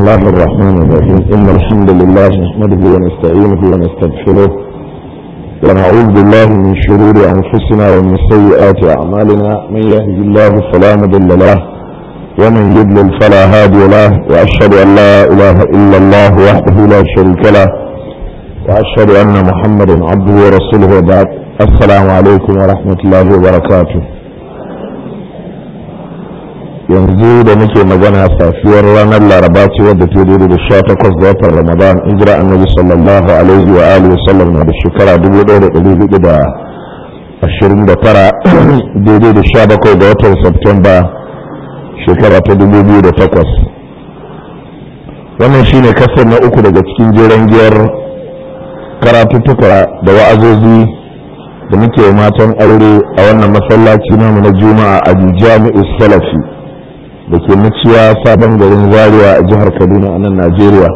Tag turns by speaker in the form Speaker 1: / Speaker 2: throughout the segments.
Speaker 1: الله الرحمن الرحيم إن الحمد لله نحمده ونستعينه ونستغفره ونعوذ بالله من شرور أنفسنا ومن سيئات أعمالنا من يهد الله فلا مضل له ومن يضلل فلا هادي له وأشهد أن لا إله إلا الله وحده لا شريك له وأشهد أن محمدا عبده ورسوله وبعد السلام عليكم ورحمة الله وبركاته yanzu da muke magana safiyar ranar laraba ce wadda ta daidai da sha takwas ga watan ramadan hijira annabi sallallahu alaihi wa alihi wasallam na da shekara dubu ɗaya da ɗari hudu da ashirin da tara daidai da sha bakwai ga watan septemba shekara ta dubu biyu da takwas wannan shine kasar na uku daga cikin jeren giyar karatuttuka da wa'azozi da muke matan aure a wannan masallaci namu na juma'a a jami'u salafi da ke muciya sabon garin zaria a jihar kaduna a nan najeriya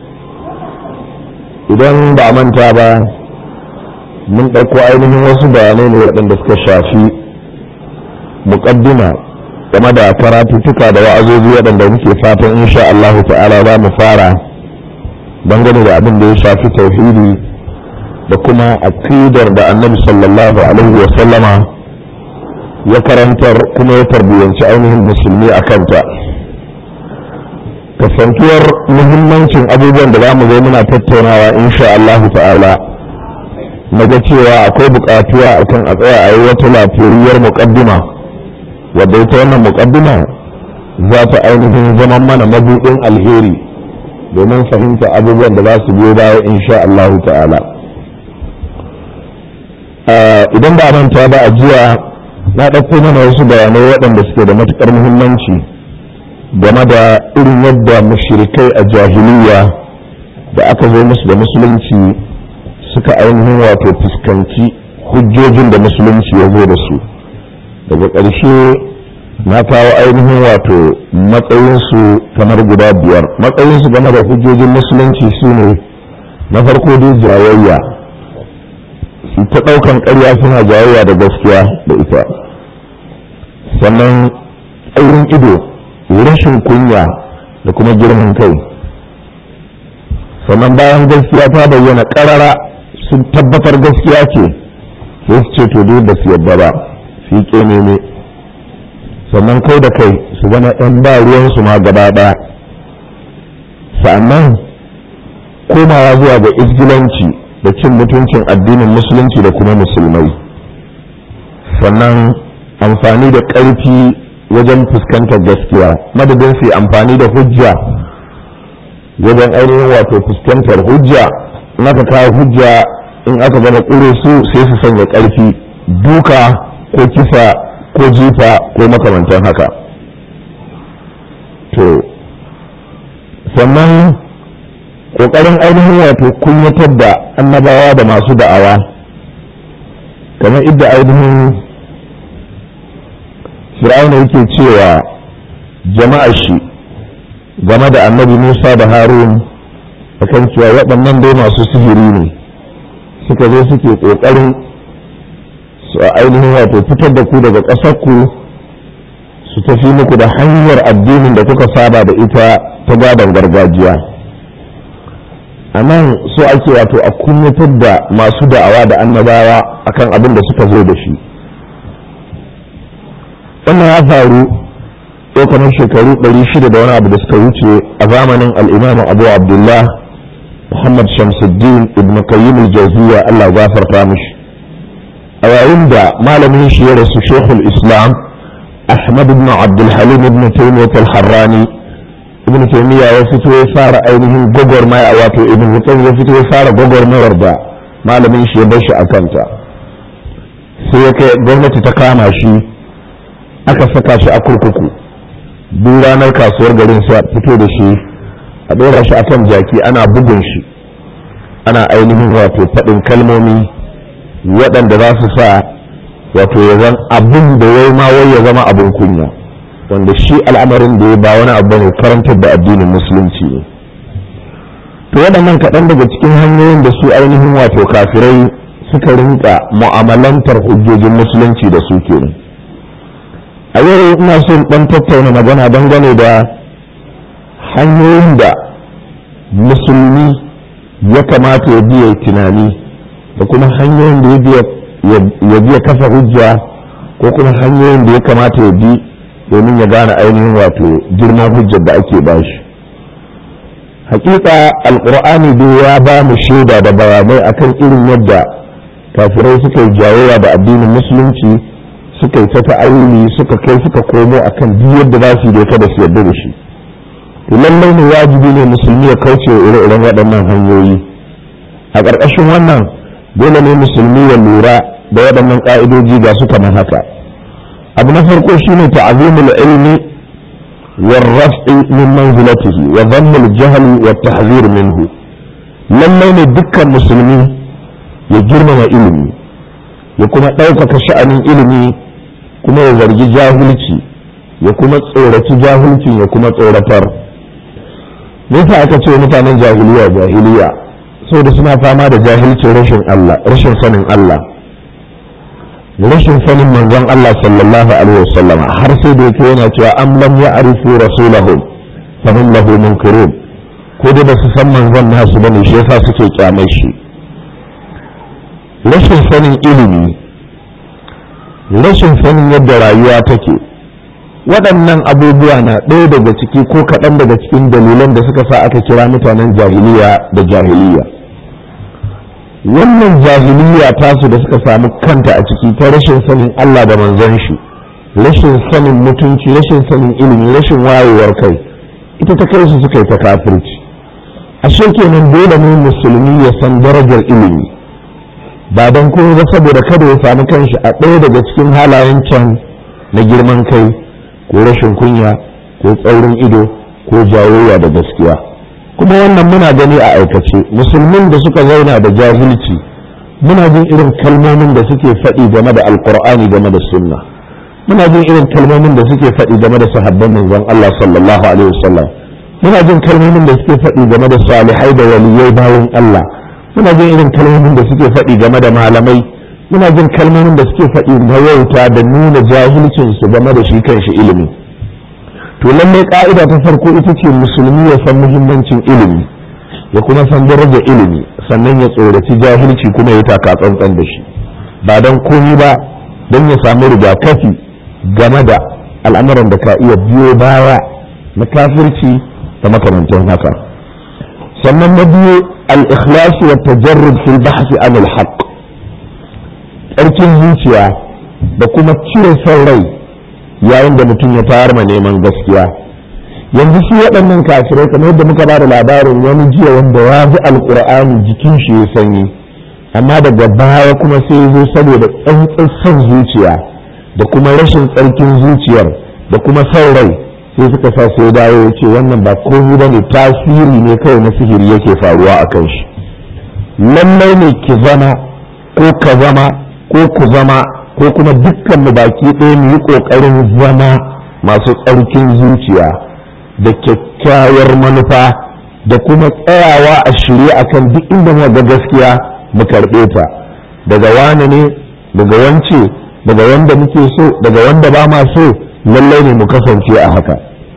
Speaker 1: idan ba a manta ba mun ɗauko ainihin wasu bayanai ne waɗanda suka shafi muƙaddima game da karatuttuka da wa'azozi waɗanda muke fatan insha Allahu ta'ala za mu fara dangane da abin da ya shafi tauhidi da kuma aqidar da annabi sallallahu alaihi wa sallama ya karantar kuma ya tarbiyyanci ainihin musulmi a kanta kasantuwar muhimmancin abubuwan da za mu zo muna tattaunawa insha Allah ta'ala na ga cewa akwai buƙatuwa akan a tsaya a yi wata lafiyar muƙaddima wadda ita wannan muƙaddima za ta ainihin zaman mana mabuɗin alheri domin fahimta abubuwan da za su biyo baya insha Allah ta'ala idan ba manta ba a jiya na ɗauko mana wasu bayanai waɗanda suke da matuƙar muhimmanci game da irin yadda mushrikai a jahiliya da aka zo musu da musulunci suka ainihin wato fuskanci hujjojin da musulunci ya zo da su daga ƙarshe na kawo ainihin wato matsayinsu kamar guda biyar matsayinsu game da hujjojin musulunci su ne na farko dai jayayya su ta ɗaukan ƙarya suna jayayya da gaskiya da ita sannan tsaurin ido rashin kunya da kuma girman kai sannan bayan gaskiya ta bayyana ƙarara sun tabbatar gaskiya ce sai su ce to dai ba su yadda ba su yi ƙememe sannan kai da kai su zama ɗan ba ruwansu ma gaba ɗaya sannan komawa zuwa ga izgilanci da cin mutuncin addinin musulunci da kuma musulmai sannan amfani da ƙarfi wajen fuskantar gaskiya madadin su amfani da hujja wajen ainihin wato fuskantar hujja in aka kawo hujja in aka gama ƙure su sai su sanya ƙarfi duka ko kisa ko jifa ko makamantan haka to sannan ƙoƙarin ainihin wato kunyatar da annabawa da masu da'awa kamar idda ainihin fir'auna yake cewa jama'a shi game da annabi musa da harun akan cewa waɗannan dai masu sihiri ne suka zo suke ƙoƙarin su ainihin wato fitar da ku daga ƙasarku su tafi muku da hanyar addinin da kuka saba da ita ta gadon gargajiya a nan so ake wato a kunyatar da masu da'awa da annabawa akan abin da suka zo da shi wannan ya faru kamar shekaru 600 da wani abu da suka wuce a zamanin al'imamu abu abdullah muhammad shamsuddin ibn qayyim al-jawziya allah gafarta mishi a yayin da malamin shi ya rasu shekul islam ahmad ibn abdulhalim ibn taymiyyah al-harrani ibn taymiya ya fito ya fara ainihin gwagwarmaya wato ibn mutum ya fito ya fara gwagwarmayar da malamin shi ya bar shi a kanta sai ya kai gwamnati ta kama shi aka saka shi a kurkuku duk ranar kasuwar garin sai fito da shi a ɗora shi akan jaki ana bugun shi ana ainihin wato faɗin kalmomi waɗanda za su sa wato ya zan abin da ya ma wai ya zama abin kunya wanda shi al'amarin da ya ba wani abu ne karantar da addinin musulunci ne to waɗannan kaɗan daga cikin hanyoyin da su ainihin wato kafirai suka rinka mu'amalantar hujjojin musulunci da su kenan a yau ina son ɗan tattauna magana dangane da hanyoyin da musulmi ya kamata ya biya tunani da kuma hanyoyin da ya biya kafa hujja ko kuma hanyoyin da ya kamata ya bi domin ya gane ainihin wato girman hujjar da ake bashi hakika alkur'ani dai ya ba mu shaida da bayanai akan irin yadda kafirai suka yi jayayya da addinin musulunci suka yi ta ta'awili suka kai suka komo akan duk yadda za su yi kada su yarda da shi to lallai ne wajibi ne musulmi ya kauce wa ire-iren waɗannan hanyoyi a ƙarƙashin wannan dole ne musulmi ya lura da waɗannan ƙa'idoji ga su kamar haka abu na farko shine ta'azimul ilmi والرفع من منزلته وضم الجهل والتحذير منه lallai ne dukkan musulmi ya girmama ilimi ya kuma ɗaukaka sha'anin ilimi kuma ya zargi jahilci ya kuma tsoraci jahilcin ya kuma tsoratar nisa aka ce mutanen jahiliya jahiliya da suna fama da jahilcin rashin Allah rashin sanin Allah rashin sanin manzon Allah sallallahu alaihi wasallama har sai da yake yana cewa am lam ya'rifu rasulahum fa hum lahu munkirun ko da basu san manzon nasu bane shi yasa suke kyamai shi rashin sanin ilimi rashin sanin yadda rayuwa take waɗannan abubuwa na ɗaya daga ciki ko kaɗan daga cikin dalilan da suka sa aka kira mutanen jahiliya da jahiliya wannan jahiliya tasu da suka samu kanta a ciki ta rashin sanin Allah da manzon shi rashin sanin mutunci rashin sanin ilimi rashin wayewar kai ita ta kai su suka yi ta kafirci ashe kenan dole ne musulmi ya san darajar ilimi ba don kuma ba saboda kada ya samu kanshi a ɗaya daga cikin halayen can na girman kai ko rashin kunya ko tsaurin ido ko jayayya da gaskiya kuma wannan muna gani a aikace musulmin da suka zauna da jahilci muna jin irin kalmomin da suke faɗi game da alkur'ani game da sunna muna jin irin kalmomin da suke faɗi game da sahabban manzon Allah sallallahu alaihi wasallam muna jin kalmomin da suke faɗi game da salihai da waliyai bayan Allah muna jin irin kalmomin da suke faɗi game da malamai muna jin kalmomin da suke faɗi na wauta da nuna jahilcin su game da shi kanshi ilimi to lallai ka'ida ta farko ita ce musulmi ya san muhimmancin ilimi ya kuma san darajar ilimi sannan ya tsoraci jahilci kuma ya taka tsantsan da shi ba don komi ba don ya samu rigakafi game da al'amuran da ka iya biyo baya na kafirci da makamantan haka sannan na biyu al-ikhlasu wa tajarrud fil bahthi an al-haqq tsarkin zuciya da kuma cire son rai yayin da mutum ya fara ma neman gaskiya yanzu shi waɗannan kafirai kamar yadda muka bada labarin wani jiya wanda ya ji alkur'ani jikin shi ya sanyi amma daga baya kuma sai zo saboda tsantsan son zuciya da kuma rashin tsarkin zuciyar da kuma son rai sai suka sa sai dawo ya ce wannan ba komai ba ne tasiri ne kawai na sihiri yake faruwa a kan shi lallai ne ki zama ko ka zama ko ku zama ko kuma dukkan mu baki ɗaya mu yi ƙoƙarin zama masu tsarkin zuciya da kyakkyawar manufa da kuma tsayawa a shirye akan duk inda mu ga gaskiya mu karɓe ta daga wane ne daga wance daga wanda muke so daga wanda ba ma so lallai ne mu kasance a haka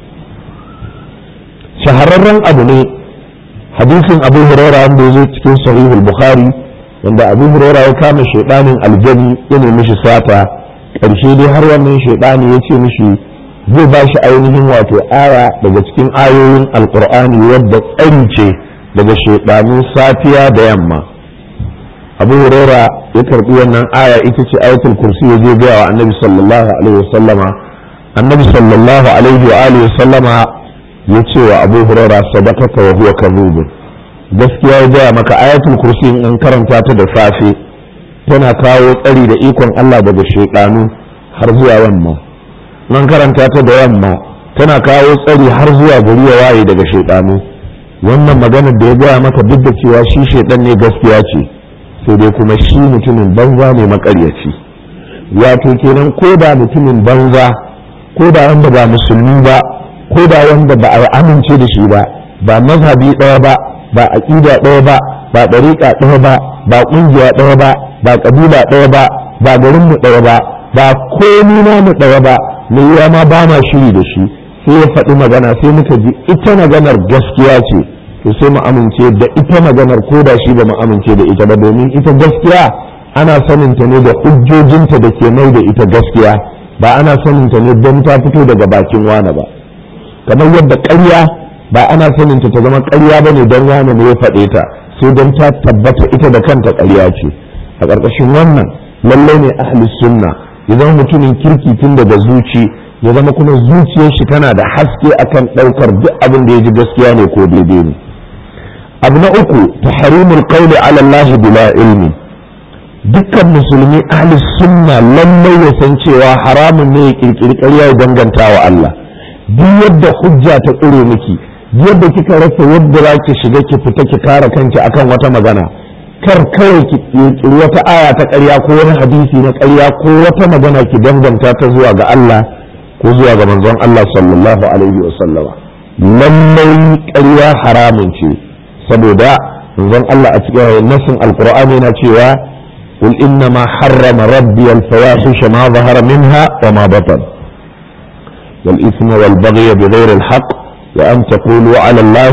Speaker 1: shahararren abu ne hadisin abu huraira wanda ya zo cikin sahihul bukhari wanda abu huraira ya kama shaidanin aljani ya nemi shi sata ƙarshe dai har wannan shaidani ya ce mishi zai ba shi ainihin wato aya daga cikin ayoyin alkur'ani wadda tsari ce daga shaidanu safiya da yamma abu huraira ya karbi wannan aya ita ce ayatul kursi ya je gaya wa annabi sallallahu alaihi wasallama annabi sallallahu alaihi wa alihi wasallama ya ce wa abu huraira sadaqaka wa huwa kadhubun gaskiya ya gaya maka ayatul kursi in an karanta ta da safe tana kawo tsari da ikon Allah daga shaidanu har zuwa yamma nan karanta ta da yamma tana kawo tsari har zuwa gari ya waye daga shaidanu wannan maganar da ya gaya maka duk da cewa shi shaidan ne gaskiya ce sai dai kuma shi mutumin banza ne makaryaci wato kenan ko da mutumin banza ko da wanda ba musulmi ba ko da wanda ba a amince da shi ba ba mazhabi ɗaya ba ba aƙida ɗaya ba ba ɗariƙa ɗaya ba ba ƙungiya ɗaya ba ba ƙabila ɗaya ba ba garinmu ɗaya ba ba komi namu ɗaya ba mai yiwa ma ba ma shiri da shi sai ya faɗi magana sai muka ji ita maganar gaskiya ce to sai mu amince da ita maganar ko da shi ba mu amince da ita ba domin ita gaskiya ana saninta ne da hujjojinta da ke mai da ita gaskiya ba ana saninta ne don ta fito daga bakin wane ba kamar yadda ƙarya ba ana saninta ta zama ƙarya ba ne don wane ne ya faɗe ta sai don ta tabbata ita da kanta ƙarya ce a ƙarƙashin wannan lallai ne ahli sunna ya zama mutumin kirki tun daga zuci ya zama kuma zuciyar shi tana da haske akan ɗaukar duk abin da ya ji gaskiya ne ko daidai ne abu na uku tahrimul qawli ala Allah bila ilmi dukkan musulmi ahli sunna lallai ya san cewa haramun ne ya kirkiri ƙarya ya danganta wa Allah duk yadda hujja ta tsire miki yadda kika rasa yadda za ki shiga ki fita ki kare kanki akan wata magana kar kawai ki kirkiri wata aya ta ƙarya ko wani hadisi na ƙarya ko wata magana ki danganta ta zuwa ga Allah ko zuwa ga manzon Allah sallallahu alaihi wa sallama lallai ƙarya haramun ce saboda manzon Allah a cikin nasin alqur'ani yana cewa قل إنما حرم ربي الفواحش ما ظهر منها وما بطن والإثم والبغي بغير الحق وأن تقولوا على الله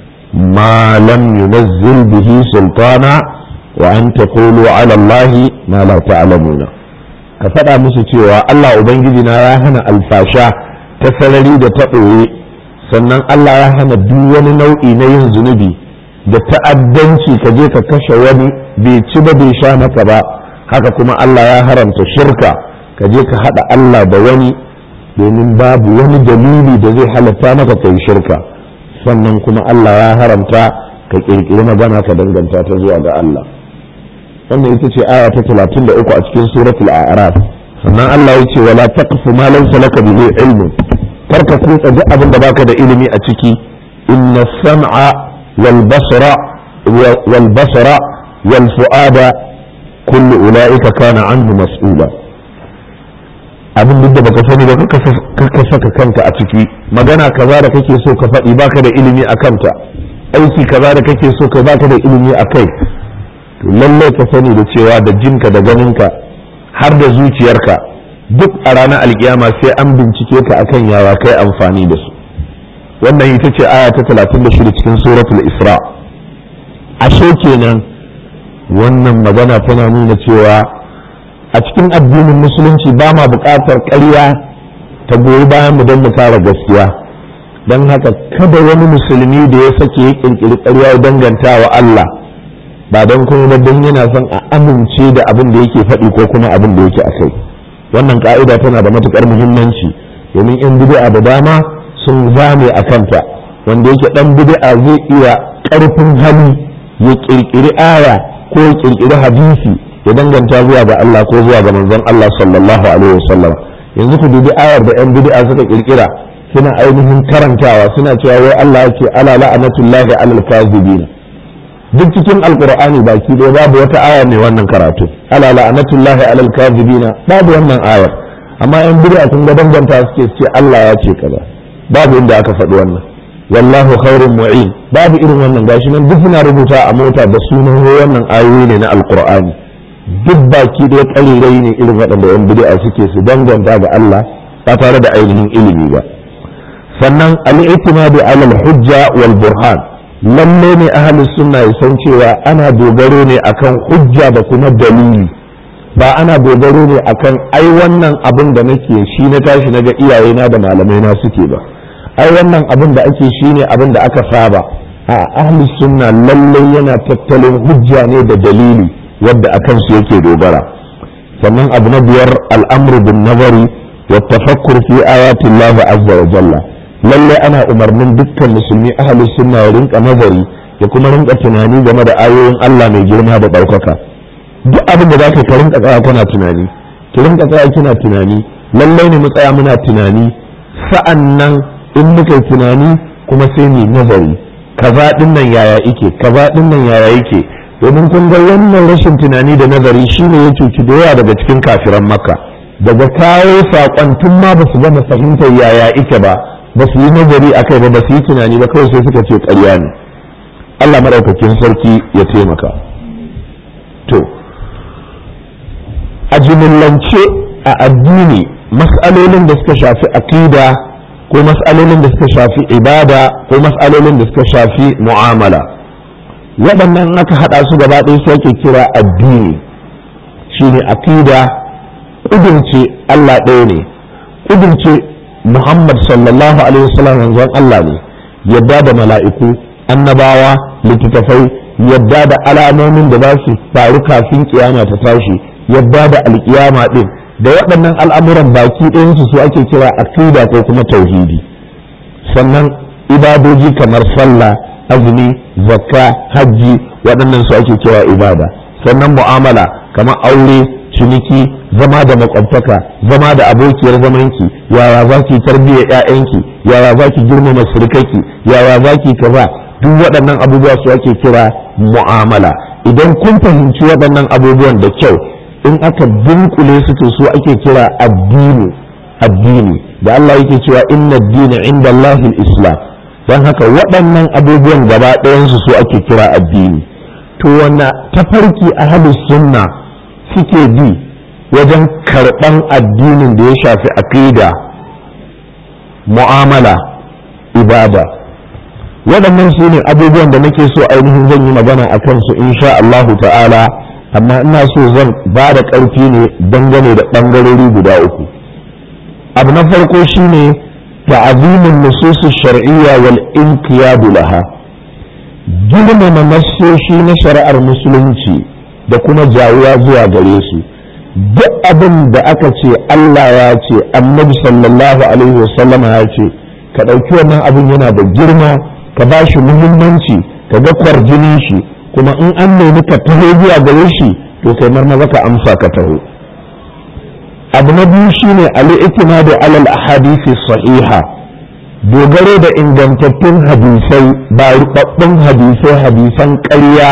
Speaker 1: ما لم ينزل به سلطانا وأن تقولوا على الله ما لا تعلمون كفدا musu cewa Allah Ubangijina ya hana alfasha ta sarari da ta ɓoye sannan Allah ya hana duk wani nau'i na yin zunubi da ta'addanci ka je ka kashe wani bai ci ba bai sha maka ba haka kuma Allah ya haramta shirka ka je ka haɗa Allah da wani domin babu wani dalili da zai halatta maka kai shirka sannan kuma Allah ya haramta ka ƙirƙiri magana ka danganta ta zuwa ga Allah wannan ita ce aya ta 33 a cikin suratul a'raf sannan Allah ya ce wala taqfu ma laysa laka bihi ilmun kar ka kutsa duk abin da baka da ilimi a ciki inna sam'a wal basara wal basara wal fu'ada kullu ulaika kana anhu mas'ula abin duk da baka sani ba ka saka kanka a ciki magana kaza da kake so ka faɗi baka da ilimi a kanta aiki kaza da kake so ka baka da ilimi a kai to lallai ka sani da cewa da jinka da ganinka har da zuciyarka duk a ranar alkiyama sai an bincike ka akan yawa kai amfani da su wannan ita ce aya ta 36 cikin suratul isra ashe kenan wannan magana tana nuna cewa a cikin addinin musulunci ba ma buƙatar ƙarya ta goyi bayan mu don mu kare gaskiya don haka kada wani musulmi da ya sake ya ƙirƙiri ƙarya ya danganta wa Allah ba don kuma don yana son a amince da abin da yake faɗi ko kuma abin da yake a kai wannan ka'ida tana da matuƙar muhimmanci domin in bid'a da dama sun zame a kanta wanda yake ɗan bid'a zai iya ƙarfin hali ya ƙirƙiri aya ko ya ƙirƙiri hadisi ya danganta zuwa ga Allah ko zuwa ga manzon Allah sallallahu alaihi wasallam yanzu ku dubi ayar da yan bid'a suka kirkira suna ainihin karantawa suna cewa wai Allah yake ala la'anatullahi alal kazibin duk cikin alqur'ani baki ɗaya babu wata aya ne wannan karatu ala la'anatullahi alal kazibin babu wannan ayar amma yan bid'a sun ga danganta suke ce Allah ya ce kaza babu inda aka faɗi wannan wallahu khairun mu'in babu irin wannan gashi nan duk suna rubuta a mota da sunan wannan ayoyi ne na alqur'ani duk baki da ƙarirai ne irin waɗanda yan bid'a suke su danganta ga Allah ba tare da ainihin ilimi ba sannan al-i'timadu ala al-hujja wal burhan lalle ne ahli sunna ya san cewa ana dogaro ne akan hujja da kuma dalili ba ana dogaro ne akan ai wannan abin da nake shi na tashi naga iyayena da malamai na suke ba ai wannan abin da ake shine abin da aka saba a ahli sunna lalle yana tattalin hujja ne da dalili wadda a kansu yake dogara sannan abu na biyar al'amru bin nazari wa tafakkur fi ayatin Allah azza wa jalla lalle ana umarnin dukkan musulmi ahli sunna ya rinka nazari ya kuma rinka tunani game da ayoyin Allah mai girma da ɗaukaka duk abin da za ka rinka tsaya kana tunani ki rinka tsaya kina tunani lalle ne mu tsaya muna tunani sa'an nan in muka yi tunani kuma sai mu nazari kaza din nan yaya yake kaza din nan yaya yake domin kun ga wannan rashin tunani da nazari shine ya cuci da yawa daga cikin kafiran makka daga kawo saƙon tun ma ba su gama fahimtar yaya ike ba ba su yi nazari a kai ba ba su yi tunani ba kawai sai suka ce ƙarya ne allah maɗaukakin sarki ya taimaka to a jimillance a addini mas'alolin da suka shafi aƙida ko mas'alolin da suka shafi ibada ko mas'alolin da suka shafi mu'amala waɗannan aka haɗa su gaba ɗaya su ake kira addini shine aqida ƙudurce Allah ɗaya ne ƙudurce Muhammad sallallahu alaihi wasallam manzon Allah ne yadda da mala'iku annabawa littattafai yadda da alamomin da za su faru kafin kiyama ta tashi yadda da alkiyama ɗin da waɗannan al'amuran baki ɗayansu su ake kira aqida ko kuma tauhidi sannan ibadoji kamar sallah azumi zakka hajji waɗannan su ake kira ibada sannan mu'amala kamar aure ciniki zama da makwabtaka zama da abokiyar zamanki yaya za ki tarbiyyar ƴaƴanki yaya za ki girmama surkaki yaya za ki kaza duk waɗannan abubuwa su ake kira mu'amala idan kun fahimci waɗannan abubuwan da kyau in aka dunkule su to su ake kira addini addini da Allah yake cewa inna ad-dina inda Allah islam don haka waɗannan abubuwan gaba ɗayansu su ake kira addini to wanne tafarki ahlus sunna suke bi wajen karɓan addinin da ya shafi aqida mu'amala ibada waɗannan su ne abubuwan da nake so ainihin zan yi magana a kansu insha Allahu ta'ala amma ina so zan ba da ƙarfi ne dangane da ɓangarori guda uku abu na farko shine ta'azimin nusus shar'iyya wal inqiyadu laha girmama nassoshi na shari'ar musulunci da kuma jawuwa zuwa gare su duk abin da aka ce Allah ya ce annabi sallallahu alaihi wasallam ya ce ka ɗauki wannan abin yana da girma ka ba shi muhimmanci ka ga kwarjinin shi kuma in an nemi ka taho zuwa gare shi to kai marmaza ka amsa ka taho abu na biyu shine al-i'timadu alal ahadisi sahiha dogaro da ingantattun hadisai ba rubabbun hadisai hadisan ƙarya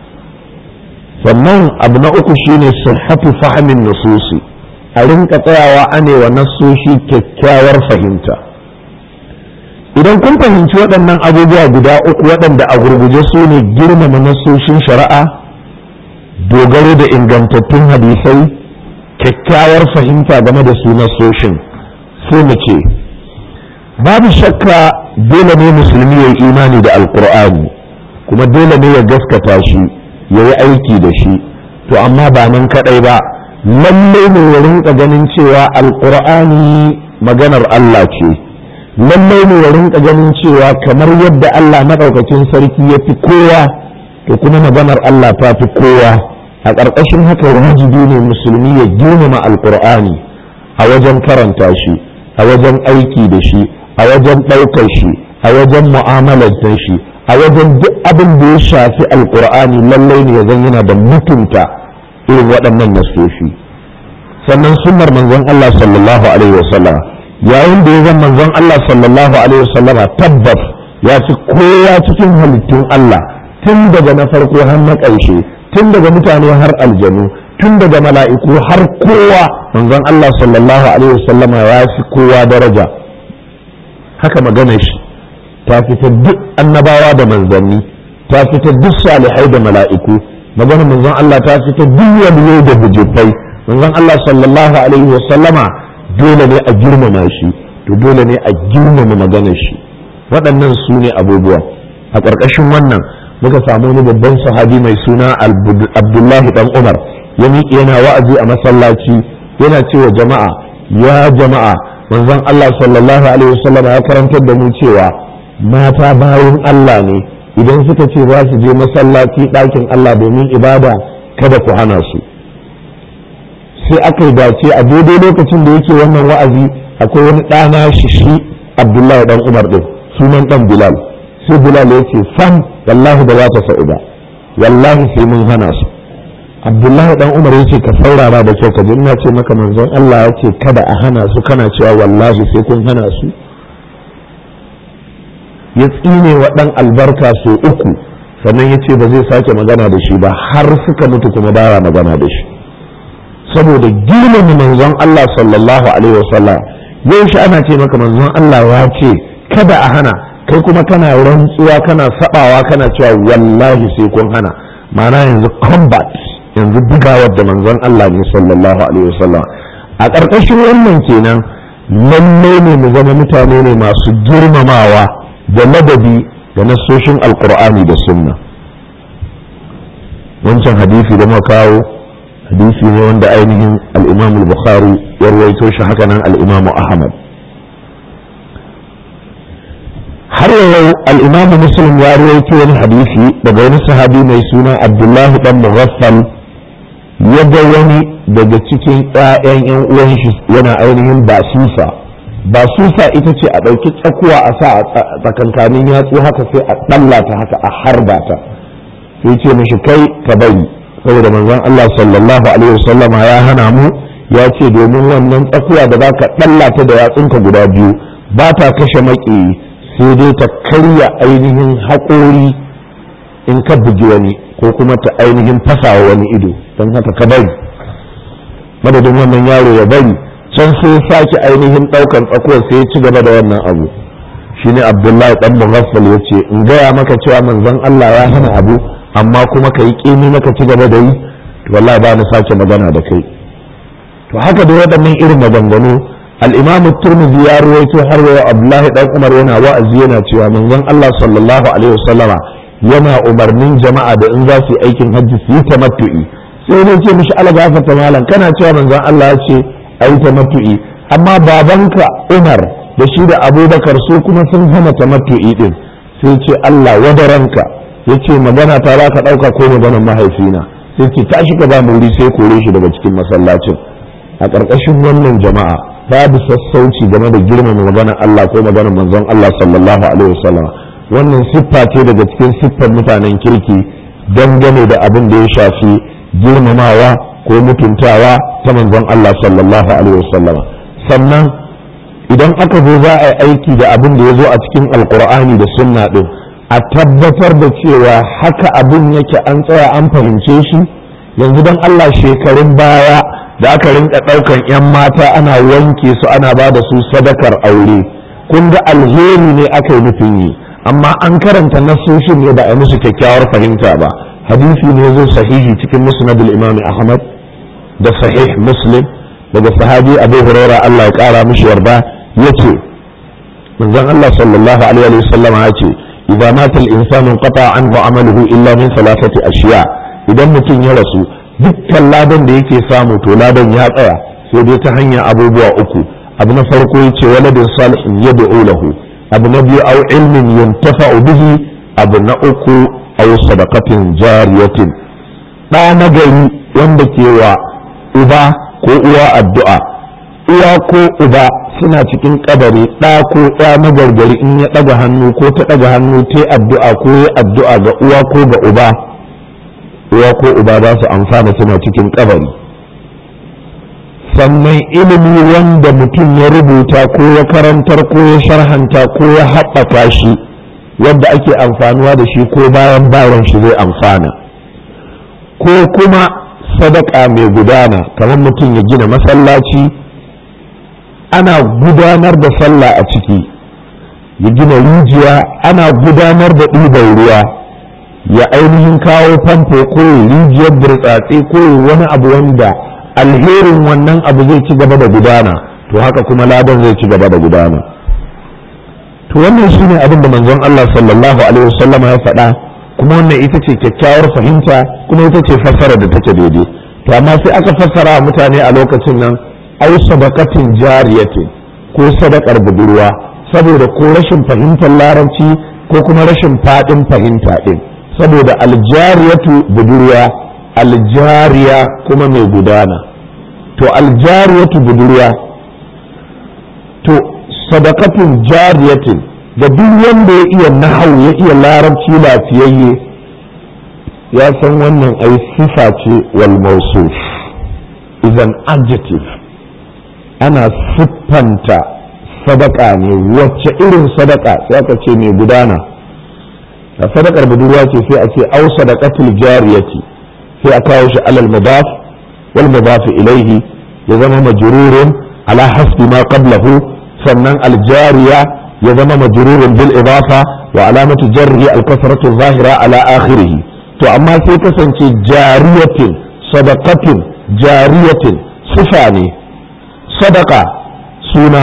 Speaker 1: sannan abu na uku shine sihhatu fahmin nususi a rinka tsayawa anewa nassoshi kyakkyawar fahimta idan kun fahimci waɗannan abubuwa guda uku waɗanda a gurguje su ne girmama nassoshin shari'a dogaro da ingantattun hadisai kyakkyawar fahimta game da su nassoshin sai mu ce babu shakka dole ne musulmi ya yi imani da alkur'ani kuma dole ne ya gaskata shi ya yi aiki da shi to amma ba nan kaɗai ba lallai ne ya rinka ganin cewa alkur'ani maganar Allah ce lallai ne ya rinka ganin cewa kamar yadda Allah maɗaukacin sarki ya fi kowa to kuma maganar Allah ta fi kowa a ƙarƙashin haka wajibi ne musulmi ya girmama alƙur'ani a wajen karanta shi a wajen aiki da shi a wajen ɗaukar shi a wajen mu'amalar shi a wajen duk abin da ya shafi alƙur'ani lallai ne ya zan yana da mutunta irin waɗannan nasoshi sannan sunnar manzon Allah sallallahu alaihi wasallam yayin da ya zan manzon Allah sallallahu alaihi wasallam tabbas ya fi kowa cikin halittun Allah tun daga na farko har na ƙarshe tun daga mutane har aljanu tun daga mala'iku har kowa manzon Allah sallallahu alaihi wasallama ya fi kowa daraja haka magana shi ta fita duk annabawa da manzanni ta fita duk salihai da mala'iku magana manzon Allah ta fita duk waliyai da bujibbai manzon Allah sallallahu alaihi wasallama dole ne a girmama shi to dole ne a girmama maganar shi waɗannan su ne abubuwa a ƙarƙashin wannan muka samu wani babban sahabi mai suna abdullahi dan umar ya miƙe yana wa'azi a masallaci yana cewa jama'a ya jama'a manzon Allah sallallahu alaihi wasallam ya karantar da mu cewa mata bayan Allah ne idan suka ce za su je masallaci ɗakin Allah domin ibada kada ku hana su sai aka yi dace a daidai lokacin da yake wannan wa'azi akwai wani ɗana shi shi abdullahi dan umar ɗin sunan ɗan bilal sai bilal ya ce sam wallahi ba za ta sa'u ba wallahi sai mun hana su abdullahi dan umar ya ce ka saurara da kyau ka ji ina ce maka manzon Allah ya ce kada a hana su kana cewa wallahi sai kun hana su ya tsine wa dan albarka so uku sannan ya ce ba zai sake magana da shi ba har suka mutu kuma baya magana da shi saboda girmama manzon Allah sallallahu alaihi wasallam yau shi ana ce maka manzon Allah ya ce kada a hana kai kuma kana rantsuwa kana sabawa kana cewa wallahi sai kun hana ma'ana yanzu combat yanzu bugawar da manzon Allah ne sallallahu alaihi wasallam a ƙarƙashin wannan kenan lallai ne mu zama mutane ne masu girmamawa da ladabi da nassoshin alkur'ani da sunna wancan hadisi da muka kawo hadisi ne wanda ainihin al-imam al-bukhari ya rawaito shi haka nan al-imam ahmad har yau al-imam muslim ya rawaito wani hadisi daga wani sahabi mai suna abdullahi dan mughaffal ya ga wani daga cikin ƴaƴan ƴan uwan shi yana ainihin basusa basusa ita ce a ɗauki tsakuwa a sa a tsakankanin yatsu haka sai a ɗallata haka a harba ta sai ce mishi kai ka bari saboda manzon Allah sallallahu alaihi wasallama ya hana mu ya ce domin wannan tsakuwa da zaka ɗallata da yatsunka guda biyu ba ta kashe maƙi sai dai ta karya ainihin haƙori in ka bugi wani ko kuma ta ainihin fasawa wani ido don haka ka bari madadin wannan yaro ya bari can sai sake ainihin ɗaukan tsakuwar sai ya ci gaba da wannan abu shine abdullahi dan mughaffal ya ce in gaya maka cewa manzon Allah ya hana abu amma kuma ka yi ƙimi maka ci gaba da yi to wallahi ba na sake magana da kai to haka da waɗannan irin maganganu al-imam turmizi ya ruwaito har wa abdullahi dan umar yana wa'azi yana cewa manzon Allah sallallahu alaihi wasallama yana umarnin jama'a da in za su yi aikin hajji su yi tamattu'i sai ne ce mishi ala gafarta malam kana cewa manzon Allah ya ce ayi tamattu'i amma babanka Umar da shi da Abubakar su kuma sun hana tamattu'i din sai ce Allah wadaranka yace magana ta za ka dauka ko maganar mahaifina sai ce tashi ka ba mu wuri sai kore shi daga cikin masallacin a ƙarƙashin wannan jama'a babu sassauci game da girmama maganar Allah ko maganar manzon Allah sallallahu alaihi wasallam wannan siffa ce daga cikin siffar mutanen kirki dangane da abin da ya shafi girmamawa ko mutuntawa ta manzon Allah sallallahu alaihi wasallam sannan idan aka zo za a yi aiki da abin da ya zo a cikin alkur'ani da sunna din a tabbatar da cewa haka abin yake an tsaya an fahimce shi yanzu don Allah shekarun baya da aka rinka ɗaukan 'yan mata ana wanke su ana ba da su sadakar aure kun ga alheri ne aka yi nufin yi amma an karanta nasoshin ne ba a musu kyakkyawar fahimta ba hadisi ne zo sahihi cikin musnadul imam ahmad da sahih muslim daga sahabi abu huraira Allah ya kara mishi yarda yace manzon Allah sallallahu alaihi wa sallam ya ce idza mata al-insanu qata anhu amaluhu illa min thalathati ashiya idan mutum ya rasu dukkan ladan da yake samu to ladan ya tsaya sai dai ta hanyar abubuwa uku abu na farko yace waladin salihin yad'u lahu abu na biyu au ilmin yuntafa'u bihi abu na uku au sadaqatin jariyatin ɗa na gari wanda ke wa uba ko uwa addu'a uwa ko uba suna cikin kabari ɗa ko ɗa na gargari in ya ɗaga hannu ko ta ɗaga hannu ta addu'a ko ya addu'a ga uwa ko ga uba uwa ko uba za su amfana suna cikin kabari sannan ilimi wanda mutum ya rubuta ko ya karantar ko ya sharhanta ko ya haɓaka shi wanda ake amfanuwa da shi ko bayan bayan shi zai amfana ko kuma sadaka mai gudana kamar mutum ya gina masallaci ana gudanar da sallah a ciki ya gina rijiya ana gudanar da ɗiban ruwa ya ainihin kawo famfo ko rijiyar burtsatse ko wani abu wanda alherin wannan abu zai ci gaba da gudana to haka kuma ladan zai ci gaba da gudana to wannan shine abin da manzon Allah sallallahu alaihi wasallam ya faɗa kuma wannan ita ce kyakkyawar fahimta kuma ita ce fassara da take daidai to amma sai aka fassara mutane a lokacin nan ai sadaqatin jariyatin ko sadakar budurwa saboda ko rashin fahimtar larabci ko kuma rashin faɗin fahimta ɗin saboda aljariyatu budurwa aljariya kuma mai gudana to aljariyatu budurwa to sadakatun jariyatin da duk wanda ya iya nahau ya iya larabci lafiyayye ya san wannan ai sifa ce wal mawsuf is an adjective ana siffanta sadaka ne wacce irin sadaka sai aka ce mai gudana a sadakar budurwa ce sai a ce au sadaqatul jariyati sai a kawo shi alal mudaf wal mudaf ilaihi ya zama majrurun ala hasbi ma qablahu sannan al jariya ya zama majrurun bil idafa wa alamatu jarri al kasratu zahira ala akhirih to amma sai kasance jariyatin sadaqatin jariyatin sifa ne sadaka suna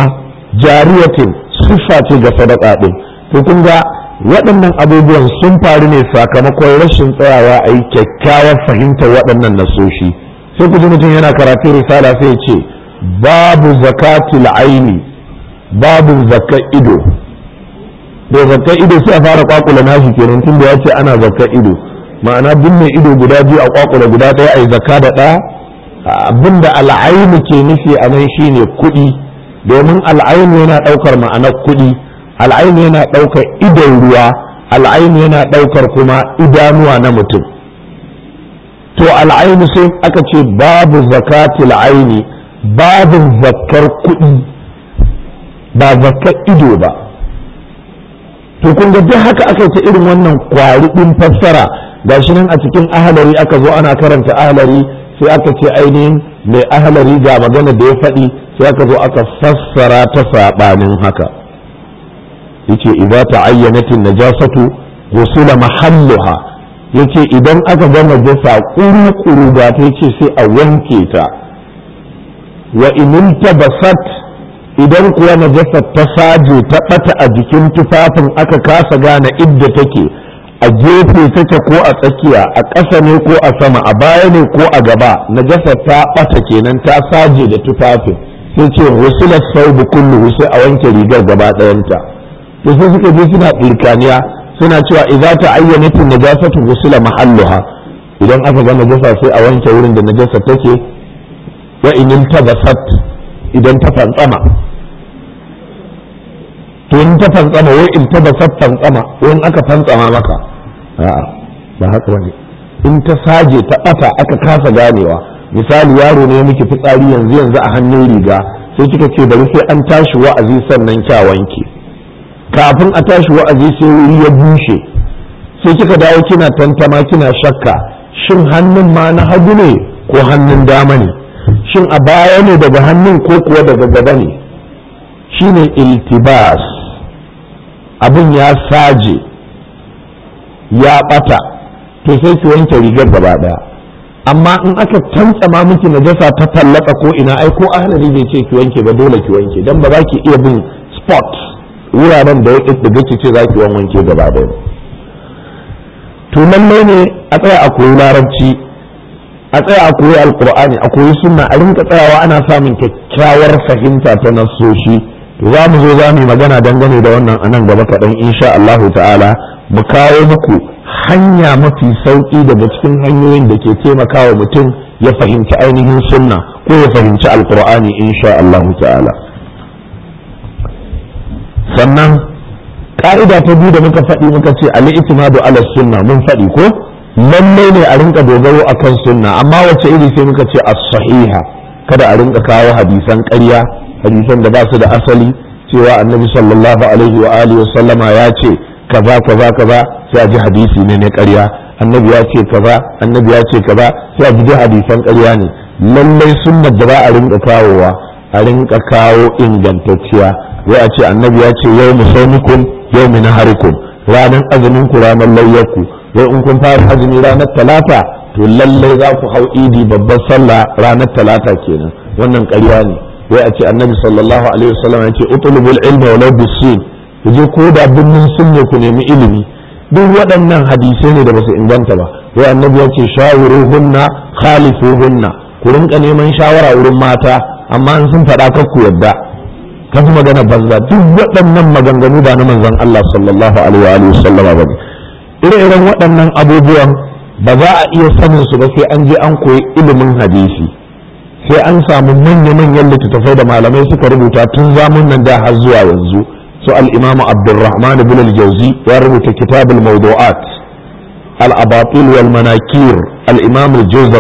Speaker 1: jariyatin siffa ce ga sadaka din to kun ga waɗannan abubuwan sun faru ne sakamakon rashin tsayawa a yi kyakkyawar fahimtar waɗannan nasoshi sai ku ji mutum yana karatun risala sai ce babu zakatul aini babu zakka ido da zakka ido sai a fara kwakula nashi kenan tun da ya ce ana zakka ido ma'ana duk mai ido guda biyu a kwakula guda ɗaya a yi zakka da ɗaya abinda al'ainu ke nufi a nan shine kuɗi domin al'ainu yana ɗaukar ma'anar kuɗi al'ainu yana ɗaukar idon ruwa al'ainu yana ɗaukar kuma idanuwa na mutum to al'ainu sai aka ce babu zakatul aini babu zakkar kuɗi ba zakkar ido ba to kun ga duk haka aka ta irin wannan kwari ɗin fassara gashi nan a cikin ahalari aka zo ana karanta ahalari sai aka ce ainihin mai ahalari ga magana da ya faɗi sai aka zo aka fassara ta saɓanin haka yace idza ta'ayyanatin najasatu ghusula mahalluha yace idan aka ga najasa kuru-kuru ga ta yace sai a wanke ta wa in tabasat idan kuwa najasa ta saje ta bata a jikin tufafin aka kasa gane idda take a gefe take ko a tsakiya a ƙasa ne ko a sama a baya ne ko a gaba najasa ta bata kenan ta saje da tufafin sai ce rusulat saubu kullu sai a wanke rigar gaba ɗayanta to sai suka je suna ɗirkaniya suna cewa idza ta ayyanatin najasatu rusula mahalluha idan aka ga najasa sai a wanke wurin da najasa take wa in tabasat idan ta fantsama to in ta fantsama wai in tabasat fantsama wai in aka fantsama maka a'a ba haka bane in ta saje ta bata aka kasa ganewa misali yaro ne miki fitsari yanzu yanzu a hannun riga sai kika ce bari sai an tashi wa'azi sannan kya wanke kafin a tashi wa'azi sai wuri ya bushe sai kika dawo kina tantama kina shakka shin hannun ma na hagu ne ko hannun dama ne shin a baya ne daga hannun ko kuwa daga gaba ne shine iltibas abin ya saje ya bata to sai ki wanke rigar gaba daya amma in aka tantsama miki najasa ta tallaka ko ina ai ko ahlari bai ce ki wanke ba dole ki wanke dan ba za ki iya bin spot wuraren da ya ɗiɗɗiga ki ce za ki wanke gaba daya to lallai ne a tsaya a koyi larabci a tsaya a koyi alkur'ani a koyi sunna a rinka tsayawa ana samun kyakkyawar fahimta ta nassoshi to za mu zo za mu yi magana dangane da wannan a nan gaba kaɗan insha Allahu ta'ala mu kawo muku hanya mafi sauƙi daga cikin hanyoyin da ke taimakawa mutum ya fahimci ainihin sunna ko ya fahimci alkur'ani insha Allahu ta'ala sannan ka'ida ta biyu da muka faɗi muka ce al-i'timadu ala sunna mun faɗi ko lallai ne a rinka dogaro akan sunna amma wace iri sai muka ce as-sahiha kada a rinka kawo hadisan ƙarya hadisan da ba su da asali cewa annabi sallallahu alaihi wa alihi sallama ya ce kaza kaza kaza sai a ji hadisi ne na ƙarya annabi ya ce kaza annabi ya ce kaza sai a ji hadisan ƙarya ne lallai sunnar da za a rinka kawowa a rinka kawo ingantacciya wai a ce annabi ya ce yau musaunikun yau minaharikum ranar azumin ku ranar layyarku wai in kun fara azumi ranar talata to lallai za ku hau idi babbar sallah ranar talata kenan wannan ƙarya ne wai a ce annabi sallallahu alaihi wasallam ya ce utlubul ilma walau bisin ku je ko da binnin sunne ku nemi ilimi duk waɗannan hadisai ne da basu inganta ba wai annabi ya ce shawiruhunna khalifuhunna ku rinka neman shawara wurin mata amma in sun faɗa kar ku yadda ka fi magana banza duk waɗannan maganganu ba na manzon Allah sallallahu alaihi wa sallama ba ne ire-iren waɗannan abubuwan ba za a iya sanin su ba sai an je an koyi ilimin hadisi sai an samu manya-manyan littattafai da malamai suka rubuta tun zamun nan da har zuwa yanzu su al-imamu abdurrahman ibn al-jawzi ya rubuta kitabul mawdu'at al-abatil wal manakir al-imam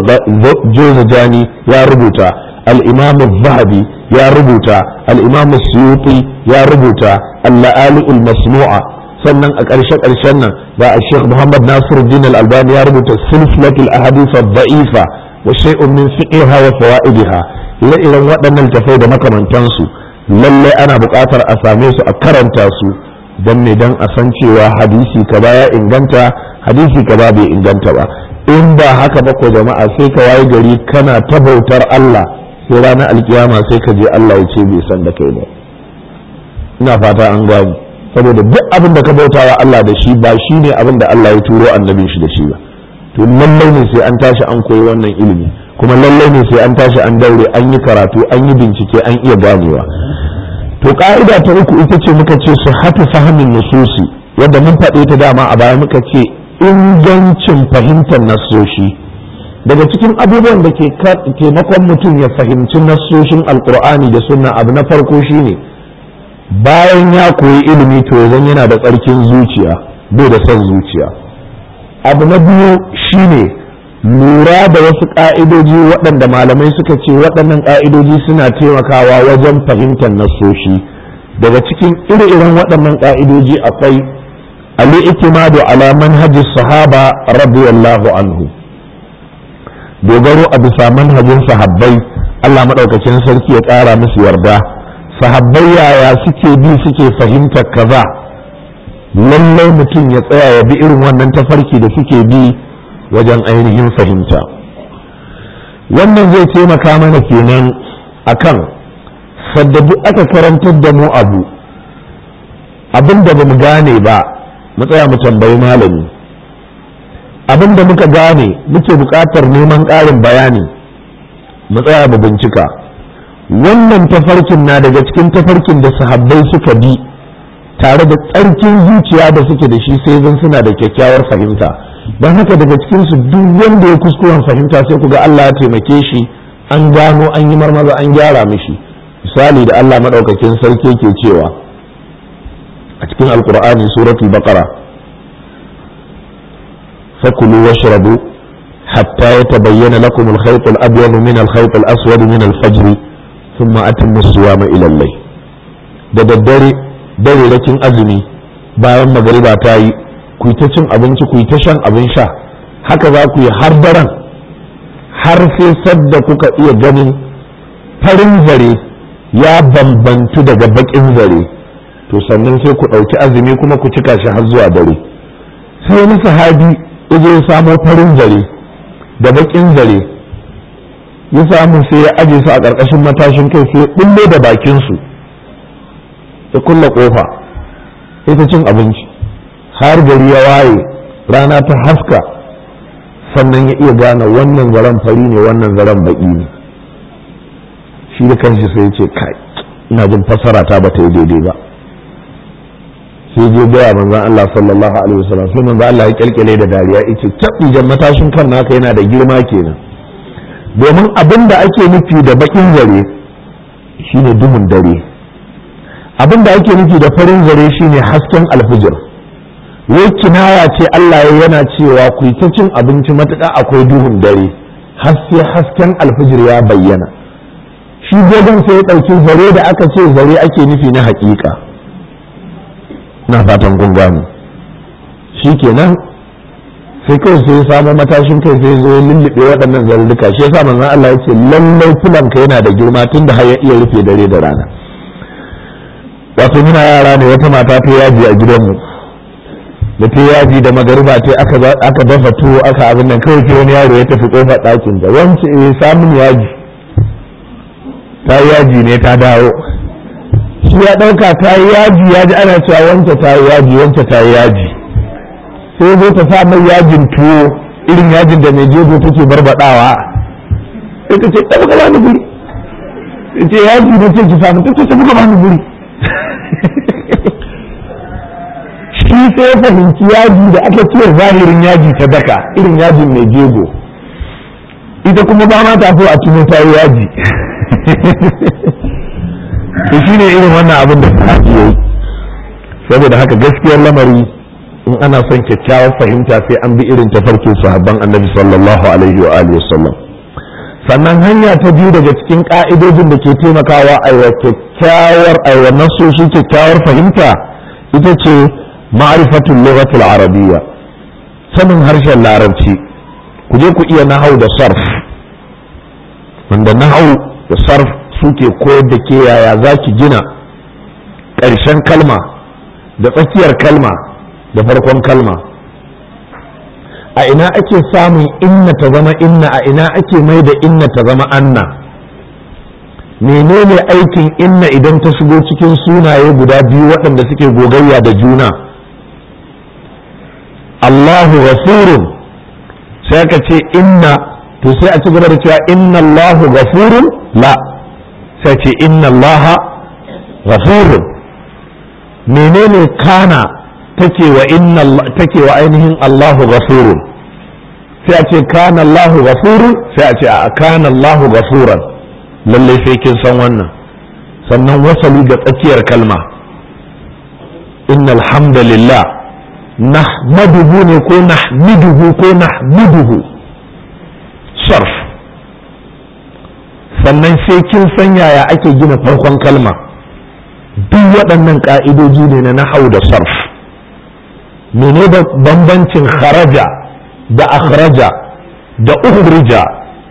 Speaker 1: al-jawzajani ya rubuta al-imam al-zahabi ya rubuta al-imam suyuti ya rubuta al-la'ali al-masnu'a sannan a ƙarshe ƙarshen nan da a sheikh muhammad nasiruddin al-albani ya rubuta silsilatul ahadith ad-da'ifa wa shay'un min fiqhiha wa fawaidiha ire-iren waɗannan tafai da makamantansu lallai ana buƙatar a same su a karanta su don ne don a san cewa hadisi kaza ya inganta hadisi kaza bai inganta ba in ba haka ba ko jama'a sai ka waye gari kana ta bautar Allah sai ranar alkiyama sai ka je Allah ya ce bai san da kai ba ina fata an gani saboda duk abin da ka bautawa Allah da shi ba shi ne abin da Allah ya turo annabin shi da shi ba to lallai ne sai an tashi an koyi wannan ilimi kuma lallai ne sai an tashi an daure an yi karatu an yi bincike an iya ganewa to ka'ida ta uku ita ce muka ce su hatu fahimin nususi wadda mun faɗe ta dama a baya muka ce ingancin fahimtar nassoshi daga cikin abubuwan da ke taimakon mutum ya fahimci nassoshin alkur'ani da sunna abu na farko shine bayan ya koyi ilimi to zan yana da tsarkin zuciya bai da son zuciya abu na biyu shine lura da wasu ƙa'idoji waɗanda malamai suka ce waɗannan ƙa'idoji suna taimakawa wajen fahimtar nassoshi daga cikin ire-iren waɗannan ƙa'idoji akwai al'itimadu ala manhajis sahaba radiyallahu anhu dogaro a bisa manhajin sahabbai Allah maɗaukacin sarki ya ƙara musu yarda sahabbai yaya suke bi suke fahimtar kaza lallai mutum ya tsaya ya bi irin wannan tafarki da suke bi wajen ainihin fahimta wannan zai taimaka mana kenan akan sadda duk aka karantar da mu abu abin da ba mu gane ba mu tsaya mu tambayi malami abin da muka gane muke buƙatar neman ƙarin bayani mu tsaya mu bincika wannan tafarkin na daga cikin tafarkin da sahabbai suka bi tare da tsarkin zuciya da suke da shi sai zan suna da kyakkyawar fahimta don haka daga cikinsu duk wanda ya kuskuren fahimta sai ku ga Allah ya taimake shi an gano an yi marmaza an gyara mishi misali da Allah maɗaukakin sarki ke cewa a cikin alkur'ani suratul baqara fakulu washrabu hatta yatabayyana lakum al-khayt al-abyad min al-khayt al-aswad min al-fajr thumma atimmu siyama ila al-layl da daddare dare rakin azumi bayan magariba ta yi ku ta cin abinci ku ta shan abin sha haka za ku yi har daren har sai sadda kuka iya ganin farin zare ya bambantu daga bakin zare to sannan sai ku ɗauki azumi kuma ku cika shi har zuwa dare sai wani sahabi ya je ya samo farin zare da bakin zare ya samu sai ya aje su a ƙarƙashin matashin kai sai ya ɓullo da bakinsu ya kulla ƙofa ita cin abinci har gari ya waye rana ta haska sannan ya iya gane wannan zaren fari ne wannan zaren baƙi ne shi da kanshi sai ya ce kai ina jin fassara ta ba ta yi daidai ba sai je gaya manzon Allah sallallahu alaihi wasallam sai manzon Allah ya kyalkyale da dariya yace tabbijan matashin kan naka yana da girma kenan domin abin da ake nufi da bakin zare shine duhun dare abin da ake nufi da farin zare shine hasken alfijir wai kinaya ce Allah ya yana cewa ku ta cin abinci matuƙa akwai duhun dare har sai hasken alfijir ya bayyana shi gogon sai ya ɗauki zare da aka ce zare ake nufi na haƙiƙa na fatan kun gano shi kenan sai kawai sai ya samu matashin kai sai zo ya lullube waɗannan zarurruka shi yasa manzon Allah ya ce lallai fulanka yana da girma tun da har ya iya rufe dare da rana wato muna yara ne wata mata ta yaji a gidanmu da ta yaji da magariba ta aka dafa tuwo aka abin nan kawai sai wani yaro ya tafi kofar ɗakin da wance eh samun yaji ta yaji ne ta dawo shi ya ɗauka ta yi yaji ya ji ana cewa wance ta yi yaji wance ta yi yaji sai zo ta sa mai yajin tuwo irin yajin da mai jego take barbaɗawa ita ce ɗaga ka bani guri ce yaji na ce ki samu ta ce ta buga bani guri shi sai fahimci yaji da aka ce zahirin yaji ta daka irin yajin mai jego ita kuma ba ma ta so a tuno ta yi yaji to shi ne irin wannan abin da sahabi ya yi saboda haka gaskiyar lamari in ana son kyakkyawar fahimta sai an bi irin tafarkin sahabban annabi sallallahu alaihi wa alihi wasallam sannan hanya ta biyu daga cikin ka'idojin da ke taimakawa a wa kyakkyawar a wa nasoshi kyakkyawar fahimta ita ce ma'rifatul lughatul arabiyya sanin harshen larabci ku je ku iya nahau da sarf wanda nahau da sarf suke koyar da ke yaya za ki gina ƙarshen kalma da tsakiyar kalma da farkon kalma a ina ake samun inna ta zama inna a ina ake mai da inna ta zama anna menene aikin inna idan ta shigo cikin sunaye guda biyu waɗanda suke gogayya da juna Allahu ghafurun sai aka ce inna to sai a ci gaba da cewa inna Allahu ghafurun la sai ce inna Allah ghafurun menene kana take wa inna take wa ainihin Allahu ghafurun sai a ce kana Allahu ghafurun sai a ce a kana Allahu ghafuran lalle sai kin san wannan sannan wasali ga tsakiyar kalma innal hamdalillah nahmaduhu ne ko nahmiduhu ko nahmiduhu sarf sannan sai kin san yaya ake gina farkon kalma duk waɗannan ƙa'idoji ne na nahau da sarf mene da bambancin kharaja da akhraja da ukhrija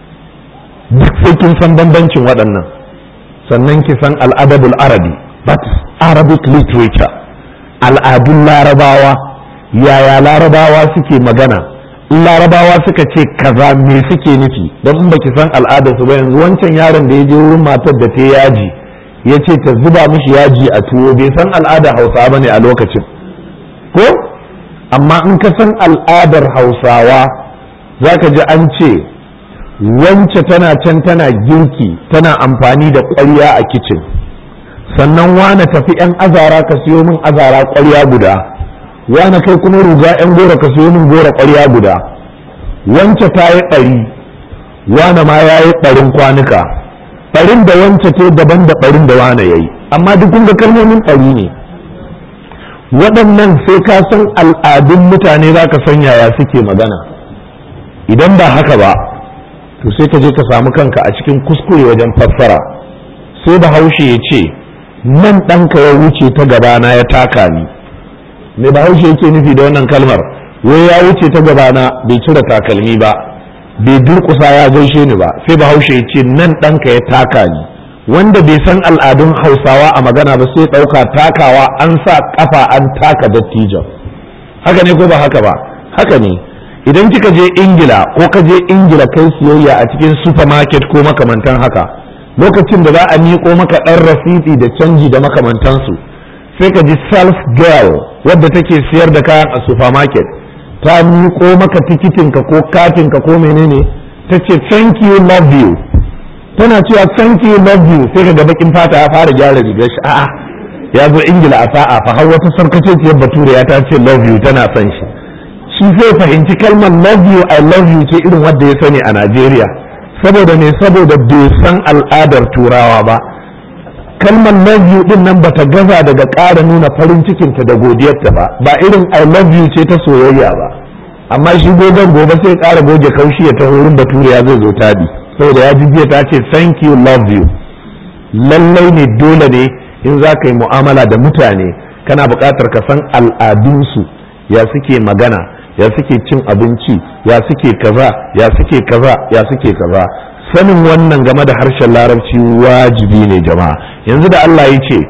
Speaker 1: duk sai kin san bambancin waɗannan sannan ki san al'adabul arabi that is arabic literature al'adun larabawa yaya larabawa suke magana in larabawa suka ce kaza me suke nufi don in baki san al'adarsu ba yanzu wancan yaron da ya je wurin matar da ta yaji ya ce ta zuba mishi yaji a tuwo bai san al'adar hausa ba ne a lokacin ko amma in ka san al'adar hausawa za ka ji an ce wance tana can tana girki tana amfani da ƙwarya a kicin sannan wane tafi 'yan azara ka siyo min azara ƙwarya guda wane kai kuma ruga 'yan gora ka siyo min gora ƙwarya guda wance ta yi ɗari wane ma ya yi ɗarin kwanuka ɗarin da wance ce daban da ɗarin da wane ya yi amma duk kun ga kalmomin ɗari ne waɗannan sai ka san al'adun mutane za ka san yaya suke magana idan ba haka ba to sai ka je ka samu kanka a cikin kuskure wajen fassara sai bahaushe ya ce nan ɗanka ya wuce ta gabana ya taka ni me bahaushe yake nufi da wannan kalmar wai ya wuce ta gabana bai cire takalmi ba bai durƙusa ya gaishe ni ba sai bahaushe ya ce nan ɗanka ya taka ni wanda bai san al'adun hausawa a magana ba sai ɗauka takawa an sa ƙafa an taka dattijan haka ne ko ba haka ba haka ne idan kika je ingila ko ka je ingila kai siyayya a cikin supermarket ko makamantan haka lokacin da za a miƙo maka ɗan rasiti da canji da makamantansu sai ka ji self girl wadda take siyar da kayan a supermarket ta miƙo maka tikitinka ko katinka ko menene ta ce thank you love you tana cewa thank you love you sai ka ga bakin fata ya fara gyara rigar shi a'a ya zo ingila a sa'a fa har wata sarkaceciyar bature ya ta ce love you tana son shi shi zai fahimci kalmar love you I love you ce irin wadda ya sani a Najeriya saboda ne saboda bai san al'adar turawa ba kalmar love you din nan bata gaza daga ƙara nuna farin cikinta da godiyarta ba ba irin I love you ce ta soyayya ba amma shi gogon gobe sai ƙara goge kaushi ya taho wurin bature ya zai zo tabi saboda ya jiya ta ce thank you love you lallai ne dole ne in za ka yi mu'amala da mutane kana buƙatar ka san al'adunsu ya suke magana ya suke cin abinci ya suke kaza ya suke kaza ya suke kaza sanin wannan game da harshen larabci wajibi ne jama'a yanzu da Allah ya ce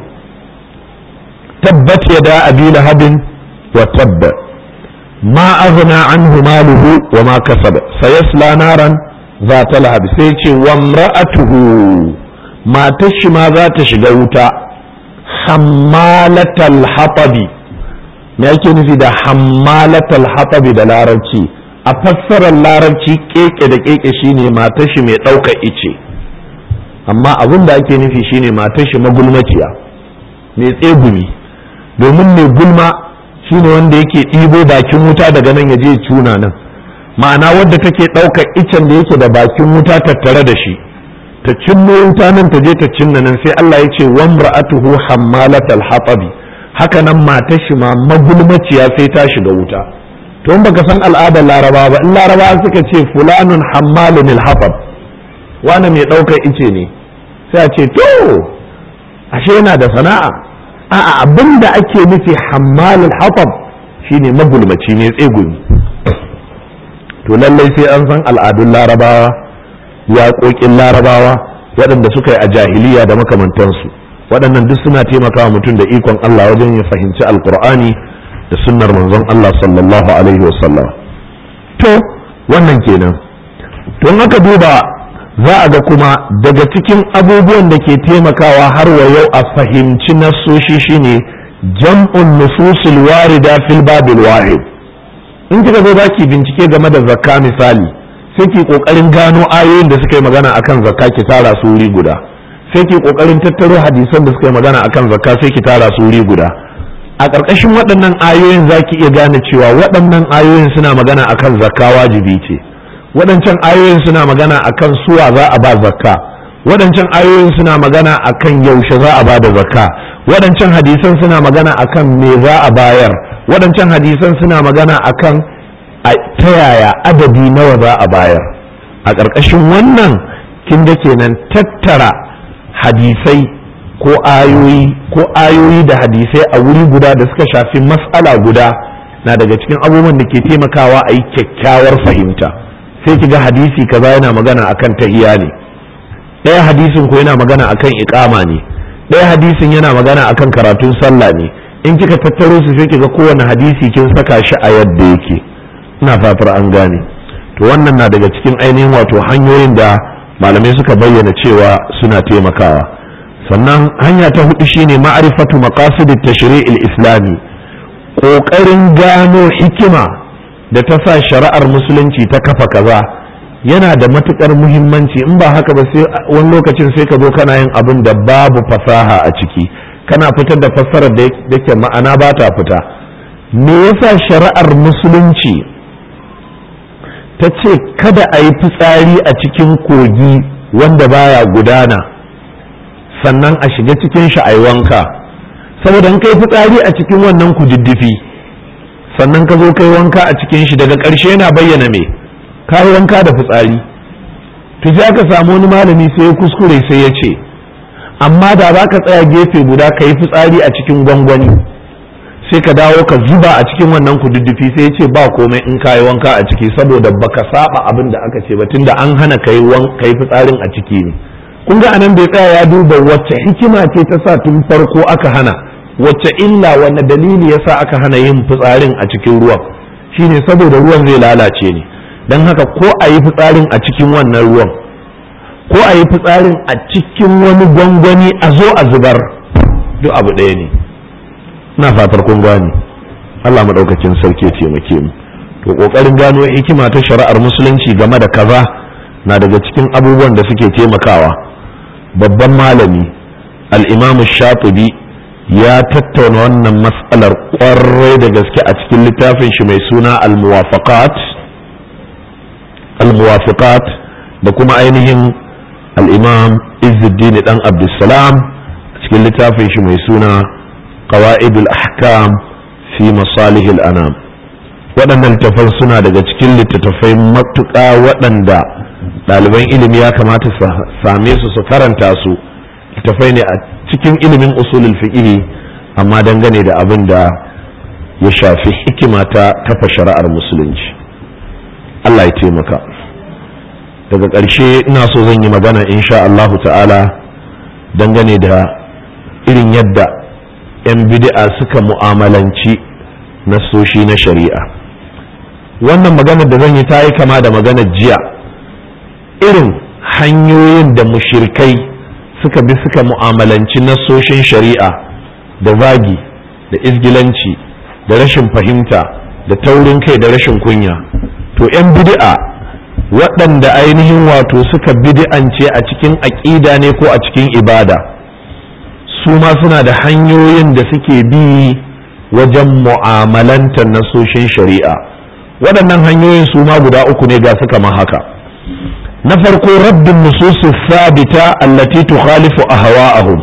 Speaker 1: tabbat yada abi lahabin wa tabba ma aghna anhu maluhu wa ma kasaba sayasla naran za ta lahab sai ce wa imra'atuhu matar shi ma za ta shiga wuta hammalatal hatabi me ake nufi da hammalatal hatabi da larabci a fassarar larabci keke da keke shine matar shi mai ɗaukar ice amma abin da ake nufi shine matar shi magulmaciya mai tsegumi domin mai gulma shine wanda yake ɗibo bakin wuta daga nan ya je cuna nan ma'ana wadda take ɗaukar icen da yake da bakin wuta tattare da shi ta cinno wuta nan ta je ta cinna nan sai Allah ya ce wamra'atuhu hammalatal hatabi haka nan matar shi ma magulmaciya sai ta shiga wuta to in baka san al'adar laraba ba in laraba suka ce fulanun hammalun hatab wani mai ɗaukar ice ne sai a ce to ashe yana da sana'a a'a abin da ake nufi hammalul hatab shine magulmaci ne tsegumi to lallai sai an san al'adun larabawa yaƙoƙin larabawa waɗanda suka yi a jahiliya da makamantansu waɗannan duk suna taimakawa mutum da ikon Allah wajen ya fahimci alkur'ani da sunnar manzon Allah sallallahu alaihi wasallam to wannan kenan to aka duba za a ga kuma daga cikin abubuwan da ke taimakawa har wa yau a fahimci nassoshi shine jam'un nususul warida fil babil wahid in kika zo zaki bincike game da zakka misali sai ki kokarin gano ayoyin da suka yi magana akan zakka ki tara su wuri guda sai ki kokarin tattaro hadisan da suka yi magana akan zakka sai ki tara su wuri guda a ƙarƙashin waɗannan ayoyin zaki iya gane cewa waɗannan ayoyin suna magana akan zakka wajibi ce waɗancan ayoyin suna magana akan suwa za a ba zakka waɗancan ayoyin suna magana akan yaushe za a ba da zakka waɗancan hadisan suna magana akan me za a bayar waɗancan hadisan suna magana akan ta yaya adadi nawa za a bayar a ƙarƙashin wannan kin da kenan tattara hadisai ko ayoyi ko ayoyi da hadisai a wuri guda da suka shafi mas'ala guda na daga cikin abubuwan da ke taimakawa a yi kyakkyawar fahimta sai ki ga hadisi kaza yana magana akan tahiya ne ɗaya hadisin ko yana magana akan iqama ne ɗaya hadisin yana magana akan karatun sallah ne in kika tattaro su sai kiga kowane hadisi kin saka shi a yadda yake ina fatar an gane to wannan na daga cikin ainihin wato hanyoyin da malamai suka bayyana cewa suna taimakawa sannan hanya ta hudu shine ma'rifatu maqasid at-tashri'il islami kokarin gano hikima da ta sa shari'ar musulunci ta kafa kaza yana da matukar muhimmanci in ba haka ba sai wani lokacin sai ka zo kana yin abin da babu fasaha a ciki kana fitar da fassarar da yake ma'ana ba ta fita me yasa shari'ar musulunci ta ce kada a yi fitsari a cikin kogi wanda baya gudana sannan a shiga cikin shi a yi wanka saboda in kai fitsari a cikin wannan kududdufi sannan ka zo kai wanka a cikin shi daga ƙarshe yana bayyana me ka yi wanka da fitsari to sai aka samu wani malami sai ya kuskure sai ya ce amma da za ka tsaya gefe guda ka yi fitsari a cikin gwangwani sai ka dawo ka zuba a cikin wannan kududdufi sai ya ce ba komai in ka yi wanka a ciki saboda baka saba abin da aka ce ba tunda an hana ka yi fitsarin a ciki ne kun ga anan bai tsaya ya duba wacce hikima ce ta sa tun farko aka hana wacce illa wanne dalili yasa aka hana yin fitsarin a cikin ruwan shine saboda ruwan zai lalace ne don haka ko a yi fitsarin a cikin wannan ruwan ko a yi fitsarin a cikin wani gwangwani a zo a zubar duk abu ɗaya ne na fatar kun gane Allah maɗaukacin sarki ya taimake mu to ƙoƙarin gano hikima ta shari'ar musulunci game da kaza na daga cikin abubuwan da suke taimakawa babban malami al-imamu shatibi ya tattauna wannan matsalar ƙwarai da gaske a cikin littafin shi mai suna al-muwafaqat al-muwafaqat da kuma ainihin al-imam izzuddin dan abdussalam a cikin littafin shi mai suna qawaidul ahkam fi masalihil anam waɗannan littattafan suna daga cikin littattafai matuƙa waɗanda ɗaliban ilimi ya kamata su same su su karanta su littattafai ne a cikin ilimin usulul fiqh amma dangane da abin da ya shafi hikima ta kafa shari'ar musulunci Allah ya taimaka daga ƙarshe ina so zan yi magana insha Allahu ta'ala dangane da irin yadda 'yan bid'a suka mu'amalanci nasoshi na shari'a wannan magana da zan yi ta yi kama da magana jiya irin hanyoyin da mushirkai suka bi suka mu'amalanci nasoshin shari'a da zagi da izgilanci da rashin fahimta da taurin kai da rashin kunya to 'yan bid'a waɗanda ainihin wato suka bid'ance a cikin aƙida ne ko a cikin ibada su ma suna da hanyoyin da suke bi wajen mu'amalantar nasoshin shari'a waɗannan hanyoyin su ma guda uku ne ga suka ma haka na farko raddin nususis sabita allati tukhalifu ahwa'ahum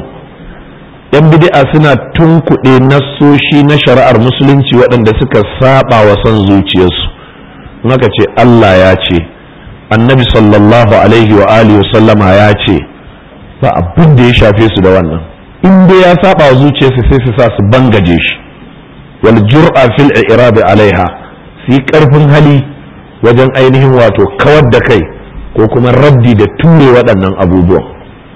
Speaker 1: yan bid'a suna tunkuɗe nassoshi na shari'ar musulunci waɗanda suka saba wa son zuciyarsu naka ce Allah ya ce annabi sallallahu alaihi wa alihi sallama ya ce ba abin da ya shafe su da wannan in dai ya saba wa zuciyarsu sai su sa su bangaje shi wal jur'a fil i'rab alaiha su yi karfin hali wajen ainihin wato kawar da kai ko kuma raddi da ture waɗannan abubuwan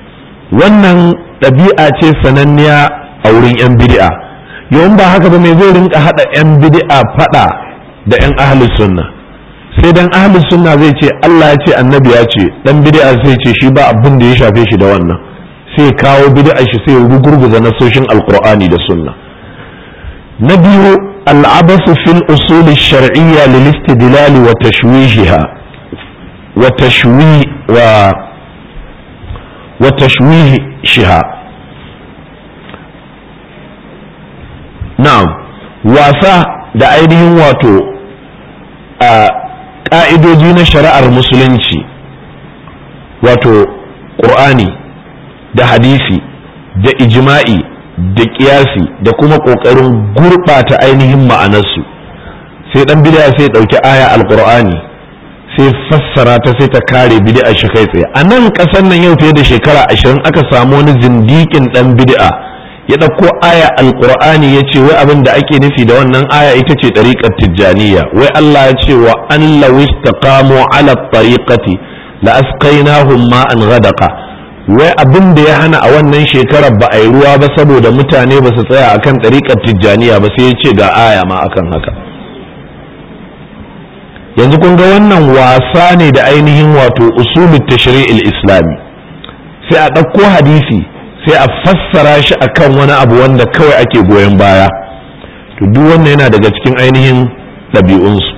Speaker 1: wannan ɗabi'a ce sananniya a wurin 'yan bid'a yawan ba haka ba mai zai rinka haɗa 'yan bid'a faɗa da 'yan ahlus sunna sai dan ahlus sunna zai ce Allah ya ce annabi ya ce dan bid'a zai ce shi ba abin da ya shafe shi da wannan sai kawo bid'a shi sai rugurguza nasoshin alqur'ani da sunna na biyu al'abasu fil usul shar'iyya lil istidlal wa tashwihiha wa tashwi wa wa tashwihiha na'am wasa da ainihin wato a ƙa'idoji na shari'ar musulunci wato ƙur'ani da hadisi da ijma'i da ƙiyasi da kuma ƙoƙarin gurɓata ainihin ma'anarsu sai ɗan bid'a sai ɗauki aya alƙur'ani sai fassara ta sai ta kare bid'a shi kai tsaye a nan ƙasar nan yau fiye da shekara ashirin aka samu wani zindikin ɗan bid'a ya ɗauko aya alƙur'ani ya ce wai abin da ake nufi da wannan aya ita ce ɗariƙar tijjaniya wai Allah ya ce wa an lawis taqamu ala tariqati la asqainahum ma'an ghadaqa wai abin da ya hana a wannan shekarar ba a yi ruwa ba saboda mutane ba su tsaya akan ɗariƙar tijjaniya ba sai ya ce ga aya ma akan haka yanzu kun ga wannan wasa ne da ainihin wato usulul tashri'il islami sai a ɗauko hadisi sai a fassara shi akan wani abu wanda kawai ake goyon baya to duk wannan yana daga cikin ainihin ɗabi'unsu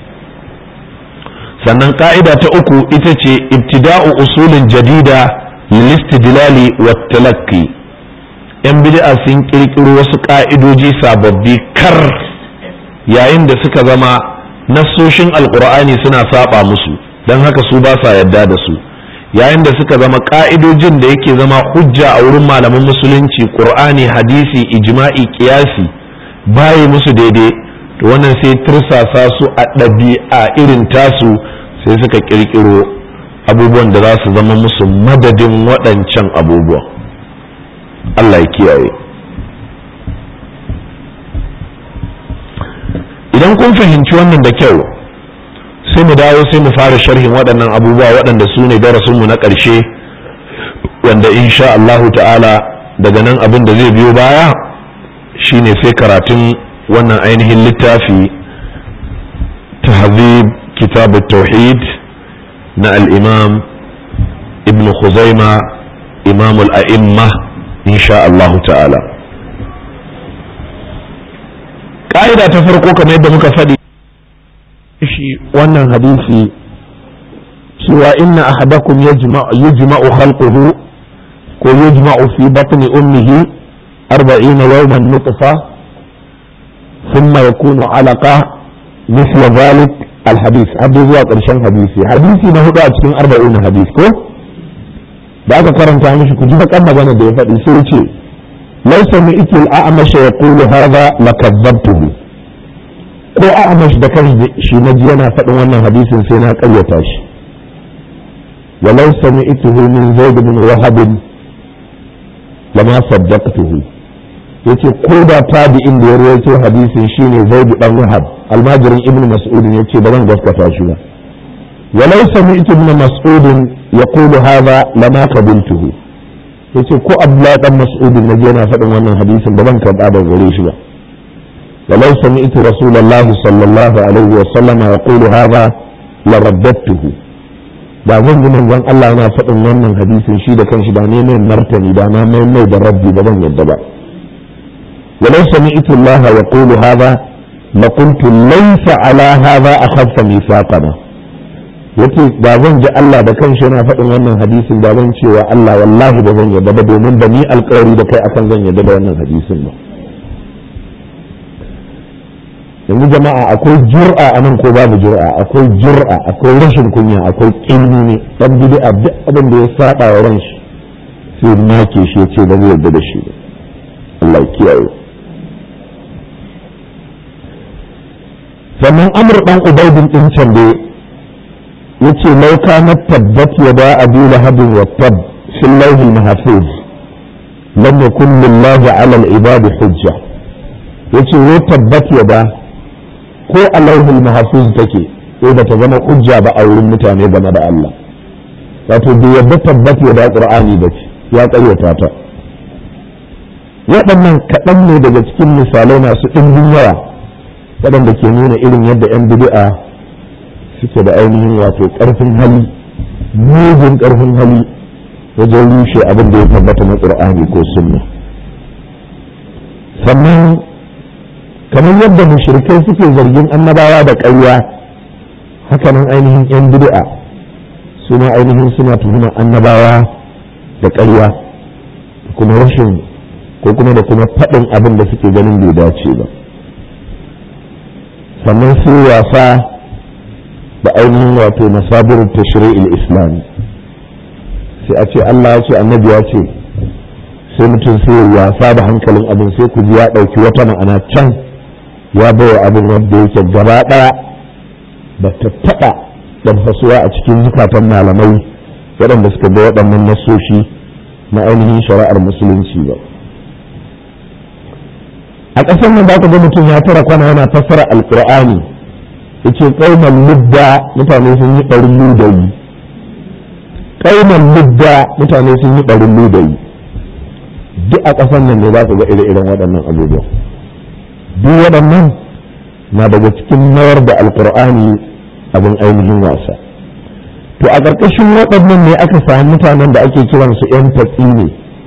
Speaker 1: sannan ka'ida ta uku ita ce ibtida'u usulin jadida lilistidlali wa talakki yan bid'a sun kirkiro wasu ka'idoji sababbi kar yayin da suka zama nassoshin alqur'ani suna saba musu don haka su ba sa yadda da su yayin da suka zama ka'idojin da yake zama hujja a wurin malaman musulunci qur'ani hadisi ijma'i qiyasi baye musu daidai to wannan sai tursasa su a ɗabi'a irin tasu sai suka kirkiro abubuwan da za su zama musu madadin waɗancan abubuwan Allah ya kiyaye idan kun fahimci wannan da kyau sai mu dawo sai mu fara sharhin waɗannan abubuwa waɗanda su ne darasinmu na ƙarshe wanda insha Allahu ta'ala daga nan abin da zai biyo baya shine sai karatun wannan ainihin littafi tahzib kitab tauhid na al-imam ibn khuzaima imam al-a'imma insha Allahu ta'ala ƙa'ida ta farko kamar yadda muka faɗi shi wannan hadisi cewa inna ahadakum yujma'u khalquhu ko yujma'u fi batni ummihi arba'ina yawman nutfa thumma yakunu alaqa misla dhalik alhadith har zuwa ƙarshen hadisi hadisi na hudu a cikin arba'in hadis ko da aka karanta mishi ku ji bakan magana da ya faɗi sai ce laisa mi ikil a'amash yaqulu hadha lakazzabtuhu ko a'amash da kan shi na ji yana faɗin wannan hadisin sai na ƙaryata shi walau sami'tuhu min zaid bin wahab lama saddaqtuhu yace ko da tabi'in da ya rawaito hadisin shine zaid dan wahab almajirin ibnu mas'ud yace ba zan gaskata shi ba walau sami'tu ibn mas'ud yaqulu hadha lama qabiltuhu yace ko abdullahi dan mas'ud na ji yana faɗin wannan hadisin ba zan karɓa da gare shi ba ولو سمعت رسول الله صلى الله عليه وسلم يقول هذا لرددته da zan ji manzon Allah yana faɗin wannan hadisin shi da kanshi da ne mai martani da na mai mai da rabbi ba zan yadda ba walau sami'tu Allah yaqulu hadha la qultu laysa ala hadha akhaffa mithaqana yace da zan ji Allah da kanshi yana faɗin wannan hadisin da zan cewa Allah wallahi ba zan yadda ba domin ba ni alƙawari da kai akan zan yadda da wannan hadisin ba yanzu jama'a akwai jur'a a nan ko babu jur'a akwai jur'a akwai rashin kunya akwai kinni ne dan bid'a duk abin da ya saba wa ran shi sai make shi yace ba zai yarda da shi ba Allah kiyaye sannan amr dan ubaidin din can da yace law kana tabbat yada abi lahabin wa tab fil lawh al mahfuz lam yakun lillahi ala al ibad hujja yace wa tabbat yada ko a lauhul mahfuz take sai ba ta zama hujja ba a wurin mutane game da Allah wato bai yadda tabbata da qur'ani ba ce ya ƙaryata ta waɗannan kaɗan ne daga cikin misalai masu ɗimbin yawa waɗanda ke nuna irin yadda 'yan bid'a suke da ainihin wato ƙarfin hali mugun ƙarfin hali wajen rushe abin da ya tabbata na ƙur'ani ko sunna sannan kamar yadda mushrikai suke zargin annabawa da ƙarya hakanan ainihin 'yan bid'a su ma ainihin suna tuhumar annabawa da ƙarya kuma rashin ko kuma da kuma faɗin abin da suke ganin bai dace ba sannan su wasa da ainihin wato masabirin tashri'il islami sai a ce Allah ya ce annabi ya ce sai mutum sai wasa da hankalin abin sai ku ji ya ɗauki wata ma'ana can ya bawa abin wanda yake gaba ɗaya ba ta taɓa ɗanfasuwa a cikin zukatan malamai waɗanda suka ga waɗannan nasoshi na ainihin shari'ar musulunci ba a ƙasar nan za ka ga mutum ya tara kwana yana fassara alƙur'ani yace ƙaunar mudda mutane sun yi ɗarin ludayi ƙaunar mudda mutane sun yi ɗarin ludayi duk a ƙasar nan ne za ka ga ire-iren waɗannan abubuwan duk waɗannan na daga cikin nawar da alƙur'ani abin ainihin wasa to a ƙarƙashin waɗannan ne aka sami mutanen da ake kiransu 'yan tatsi ne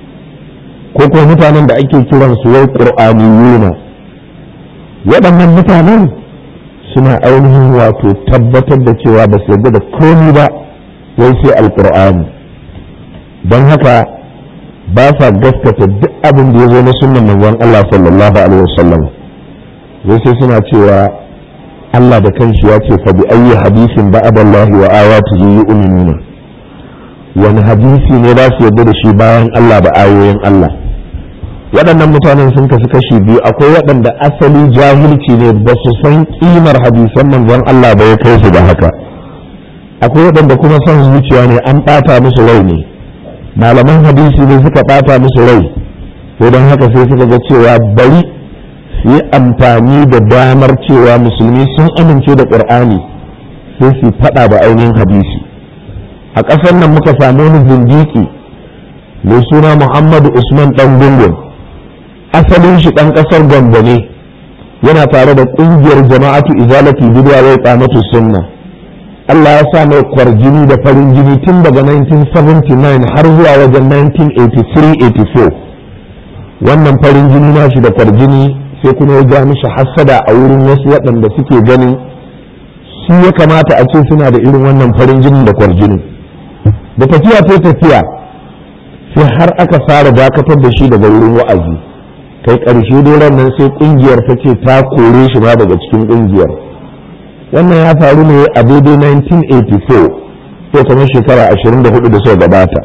Speaker 1: ko kuma mutanen da ake kiransu wai ƙur'aniyuna waɗannan mutanen suna ainihin wato tabbatar da cewa ba su yarda da komi ba wai sai alƙur'ani don haka ba sa gaskata duk abin da ya zo na sunan manzon Allah sallallahu alaihi wasallam wai sai suna cewa Allah da kanshi ya ce fa bi ayyi hadisin ba'da Allah wa ayatihi yu'minuna wani hadisi ne za su yarda da shi bayan Allah da ayoyin Allah waɗannan mutanen sun kasu kashi biyu akwai waɗanda asali jahilci ne ba su san ƙimar hadisan manzon Allah ba ya kai su da haka akwai waɗanda kuma son zuciya ne an ɓata musu rai ne malaman hadisi ne suka ɓata musu rai ko don haka sai suka ga cewa bari su yi amfani da damar cewa musulmi sun amince da ƙur'ani sai su faɗa da ainihin hadisi a ƙasar nan muka samu wani zindiki mai suna muhammadu usman ɗan gungun asalin shi ɗan ƙasar gombe ne yana tare da ƙungiyar jama'atu izalati bid'a wai qamatu sunna Allah ya sa mai kwarjini da farin jini tun daga 1979 har zuwa wajen 1983-84 wannan farin jini na shi da kwarjini sai kuma ya ja mishi hassada a wurin wasu waɗanda suke ganin su ya kamata a ce suna da irin wannan farin jini da kwarjini da tafiya ta tafiya sai har aka fara dakatar da shi daga wurin wa'azi kai ƙarshe dai nan sai ƙungiyar ta ce ta kore shi ma daga cikin ƙungiyar wannan ya faru ne a daidai 1984 ko kamar shekara 24 da suka gabata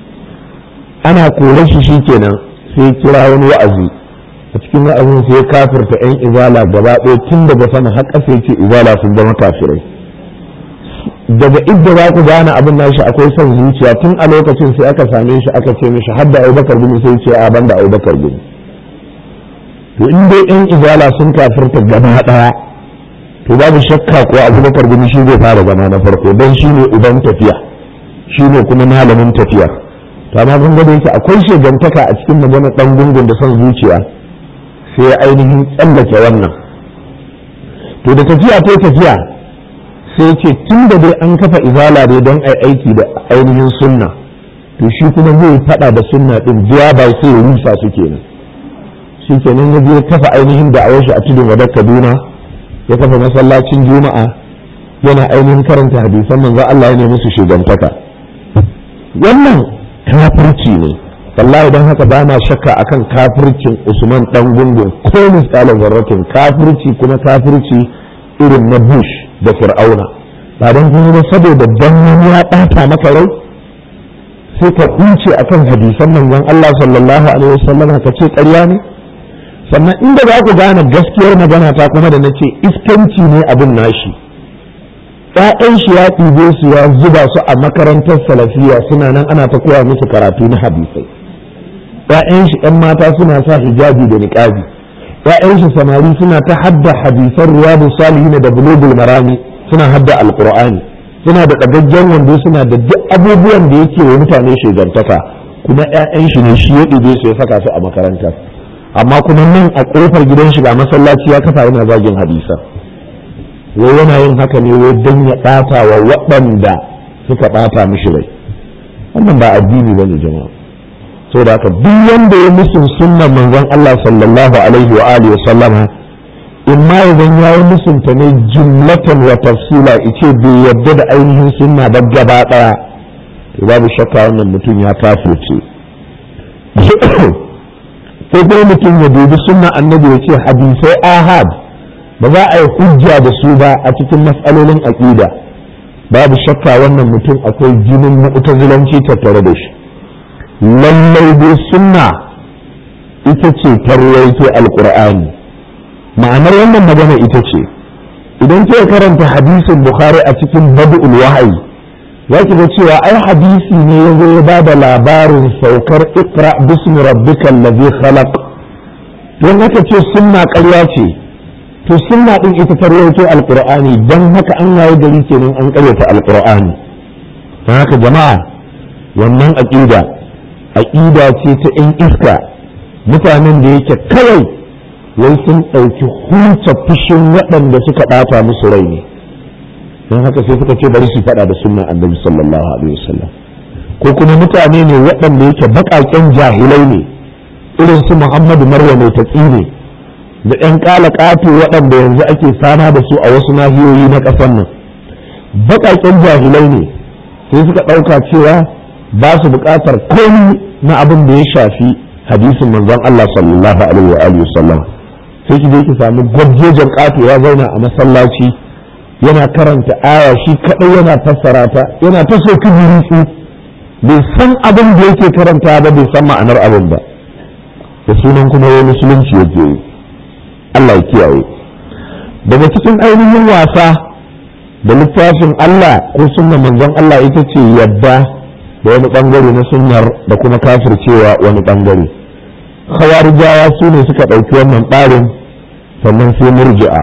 Speaker 1: ana kore shi shikenan sai kira wani wa'azi a cikin wa'azin sai ya kafirta 'yan izala gaba ɗaya tun daga sama har ƙasa ce izala sun zama kafirai daga idda za ku gane abin nashi akwai son zuciya tun a lokacin sai aka same shi aka ce mishi hadda abubakar gumi sai ce a banda abubakar gumi to in dai yan izala sun kafirta gaba daya to babu shakka ko abubakar gumi shi zai fara zama na farko don shi ne uban tafiya shi ne kuma malamin tafiya to amma kun ga yake akwai shegantaka a cikin magana dan gungun da son zuciya sai ya ainihin tsallake wannan to da tafiya ta tafiya sai ce tun da dai an kafa izala dai don ai aiki da ainihin sunna to shi kuma zai fada da sunna din biya ba sai ya rusa su kenan shi kenan ya je kafa ainihin da shi a tudun wadar kaduna ya kafa masallacin juma'a yana ainihin karanta hadisan manzo Allah ya nemi su shugantaka wannan kafirci ne wallahi don haka ba na shakka akan kafircin Usman dan gungun ko misalin zarratin kafirci kuma kafirci irin na Bush da Fir'auna ba don kuma ba saboda dan wani ya ɓata maka rai sai ka kunce akan hadisan manzon Allah sallallahu alaihi wasallam ka ce ƙarya ne sannan inda za ku gane gaskiyar magana ta kuma da na ce iskanci ne abin nashi ‘ya'yan shi ya ɗibe su ya zuba su a makarantar salafiya suna nan ana ta koya musu karatu na hadisai ‘ya'yan shi ‘yan mata suna sa hijabi da niƙabi ‘ya'yan shi samari suna ta hadda hadisan riyadu salihin da bulugul marami suna hadda alƙur'ani suna da ɗagaggen wando suna da duk abubuwan da yake wa mutane shigantaka kuma ‘ya'yan shi ne shi ya ɗibe su ya saka su a makarantar amma kuma nan a kofar gidan shi ga masallaci ya kafa yana zagin hadisa wai yana yin haka ne wai don ya ɓata wa waɗanda suka ɓata mishi rai wannan ba addini bane jama'a saboda haka duk wanda ya musun sunnan manzon Allah sallallahu alaihi wa alihi wa sallama in ma idan ya yi musunta ne jumlatan wa tafsila ice bai yadda da ainihin sunna ba gaba daya to babu shakka wannan mutum ya kafirce ko kuma mutum ya dubi sunna annabi ya ce hadisai ahad ba za a yi hujja da su ba a cikin matsalolin aqida babu shakka wannan mutum akwai jinin mu'tazilanci tattare da shi lallai dai sunna ita ce tarwaito alqur'ani ma'anar wannan magana ita ce idan ke karanta hadisin bukhari a cikin badul wahayi za ki ga cewa ai hadisi ne ya zo ya bada labarin saukar ikra bismi rabbikal ladhi khalaq don haka ce sunna ƙarya ce to sunna din ita ta rawaito alqur'ani dan haka an yayi gari kenan an ƙaryata alqur'ani don haka jama'a wannan aqida aqida ce ta in iska mutanen da yake kawai wai sun ɗauki hunta fushin waɗanda suka ɓata musu rai ne don haka sai suka ce bari su faɗa da sunnan annabi sallallahu alaihi wasallam ko kuma mutane ne waɗanda yake baƙaƙen jahilai ne irin su muhammadu marwa mai tatsi ne da ƴan ƙala ƙato waɗanda yanzu ake fama da su a wasu nahiyoyi na ƙasar nan baƙaƙen jahilai ne sai suka ɗauka cewa ba su buƙatar komai na abin da ya shafi hadisin manzon Allah sallallahu alaihi wa alihi wasallam sai ki je ki samu gwabjejen ƙato ya zauna a masallaci yana karanta aya shi kaɗai yana fassara ta yana ta so kibirutsu bai san abin da yake karanta ba bai san ma'anar abin ba da sunan kuma wai musulunci yake yi Allah ya kiyaye daga cikin ainihin wasa da littafin Allah ko sunnan manzon Allah ita ce yadda da wani bangare na sunnar da kuma kafircewa wani bangare khawarijawa su ne suka ɗauki wannan ɓarin sannan sai murji'a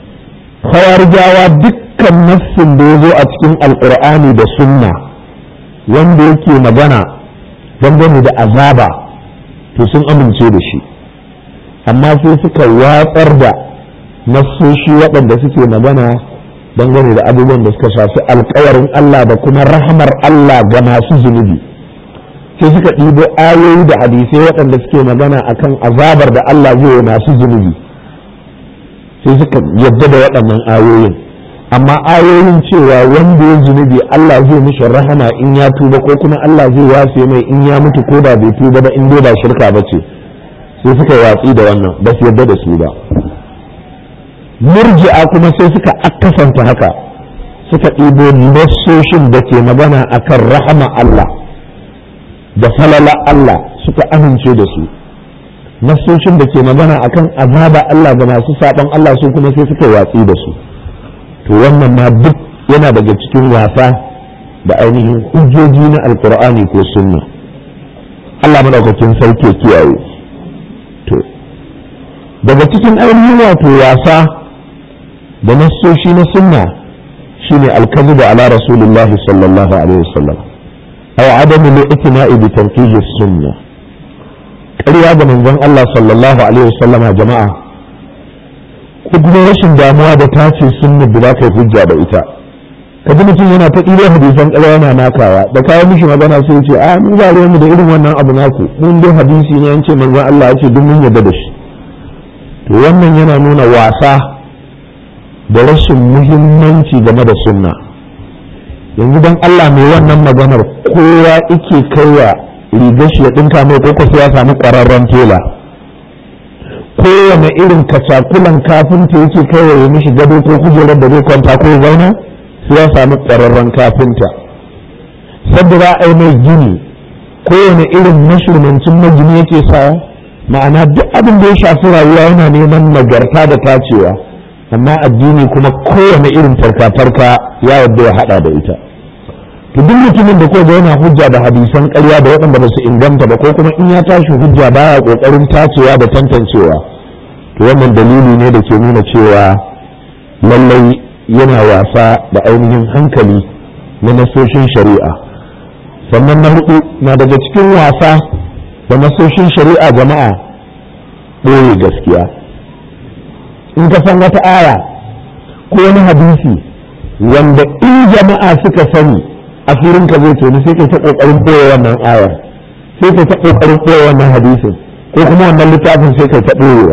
Speaker 1: khawarijawa dukkan nassin da ya zo a cikin alkur'ani da sunna wanda yake magana dangane da azaba to sun amince da shi amma sai suka watsar da nassoshi waɗanda suke magana dangane da abubuwan da suka shafi alkawarin Allah da kuma rahamar Allah ga masu zunubi sai suka ɗibo ayoyi da hadisai waɗanda suke magana akan azabar da Allah zai yi masu zunubi sai suka yadda da waɗannan ayoyin amma ayoyin cewa wanda ya zunubi Allah zai mishi rahama in ya tuba ko kuma Allah zai wafe mai in ya mutu ko da bai tuba ba in dai ba shirka ba ce sai suka watsi da wannan ba su yadda da su ba murji'a kuma sai suka akasanta haka suka ɗibo nassoshin da ke magana akan rahama Allah da falala Allah suka amince da su nasoshin da ke magana akan azaba Allah da masu saban Allah su kuma sai suka watsi da su to wannan ma duk yana daga cikin wasa da ainihin hujjoji na alkur'ani ko sunna Allah madaukakin sarki kiyaye to daga cikin ainihin wato wasa da nasoshi na sunna shine alkazibu ala rasulillahi sallallahu alaihi wasallam aw adamu li'tina'i bi tanqih as-sunnah ƙarya da manzon Allah sallallahu alaihi wasallama jama'a ko kuma rashin damuwa da tace sunna da za ka yi hujja da ita ka ji mutum yana ta ɗiba hadisan ƙarya yana nakawa da kawo mishi magana sai ya ce a mu ba mu da irin wannan abu naku mun dai hadisi ne an ce manzon Allah ya ce duk mun yarda da shi to wannan yana nuna wasa da rashin muhimmanci game da sunna yanzu don Allah mai wannan maganar kowa ike kaiwa rigar shi ya ɗinka mai ko sai ya samu ƙwararren tela kowane irin kacakulan kafinta yake kaiwa ya mishi gado ko kujerar da zai kwanta ko zauna sai ya samu ƙwararren kafinta sabda za a yi mai gini kowane irin mashirmancin magini yake sa ma'ana duk abin da ya shafi rayuwa yana neman nagarta da tacewa amma addini kuma kowane irin farka-farka ya yadda ya hada da ita to duk mutumin da ko yana hujja da hadisan ƙarya da waɗanda ba su inganta ba ko kuma in ya tashi hujja baya ƙoƙarin tacewa da tantancewa to wannan dalili ne da ke nuna cewa lallai yana wasa da ainihin hankali na nasoshin shari'a sannan na hudu na daga cikin wasa da nasoshin shari'a jama'a ɓoye gaskiya in ka san wata aya ko wani hadisi wanda in jama'a suka sani asirin ka zai toni sai kai ta kokarin boye wannan aya sai kai ta kokarin boye wannan hadisin ko kuma wannan littafin sai kai ta boyewa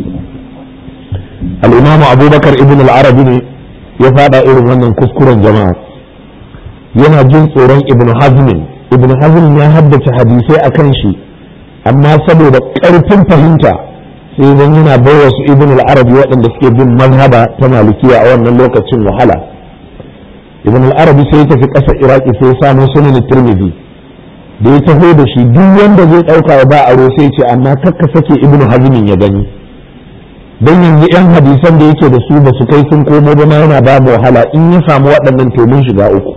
Speaker 1: al-imamu abubakar ibn al-arabi ne ya fada irin wannan kuskuren jama'a yana jin tsoron ibn hazmin ibn hazmin ya haddace hadisai akan shi amma saboda ƙarfin fahimta sai zan yana bai wasu ibn al-arabi waɗanda suke bin mazhaba ta malikiya a wannan lokacin wahala ibn al-arabi sai ya tafi ƙasar iraki sai ya samu sunan tirmidhi da ya taho da shi duk wanda zai ɗauka ba aro sai ce amma kakka sake ibn hazmin ya gani don yanzu yan hadisan da yake da su ba su kai sun komo ba yana ba mu wahala in ya samu waɗannan to mun shiga uku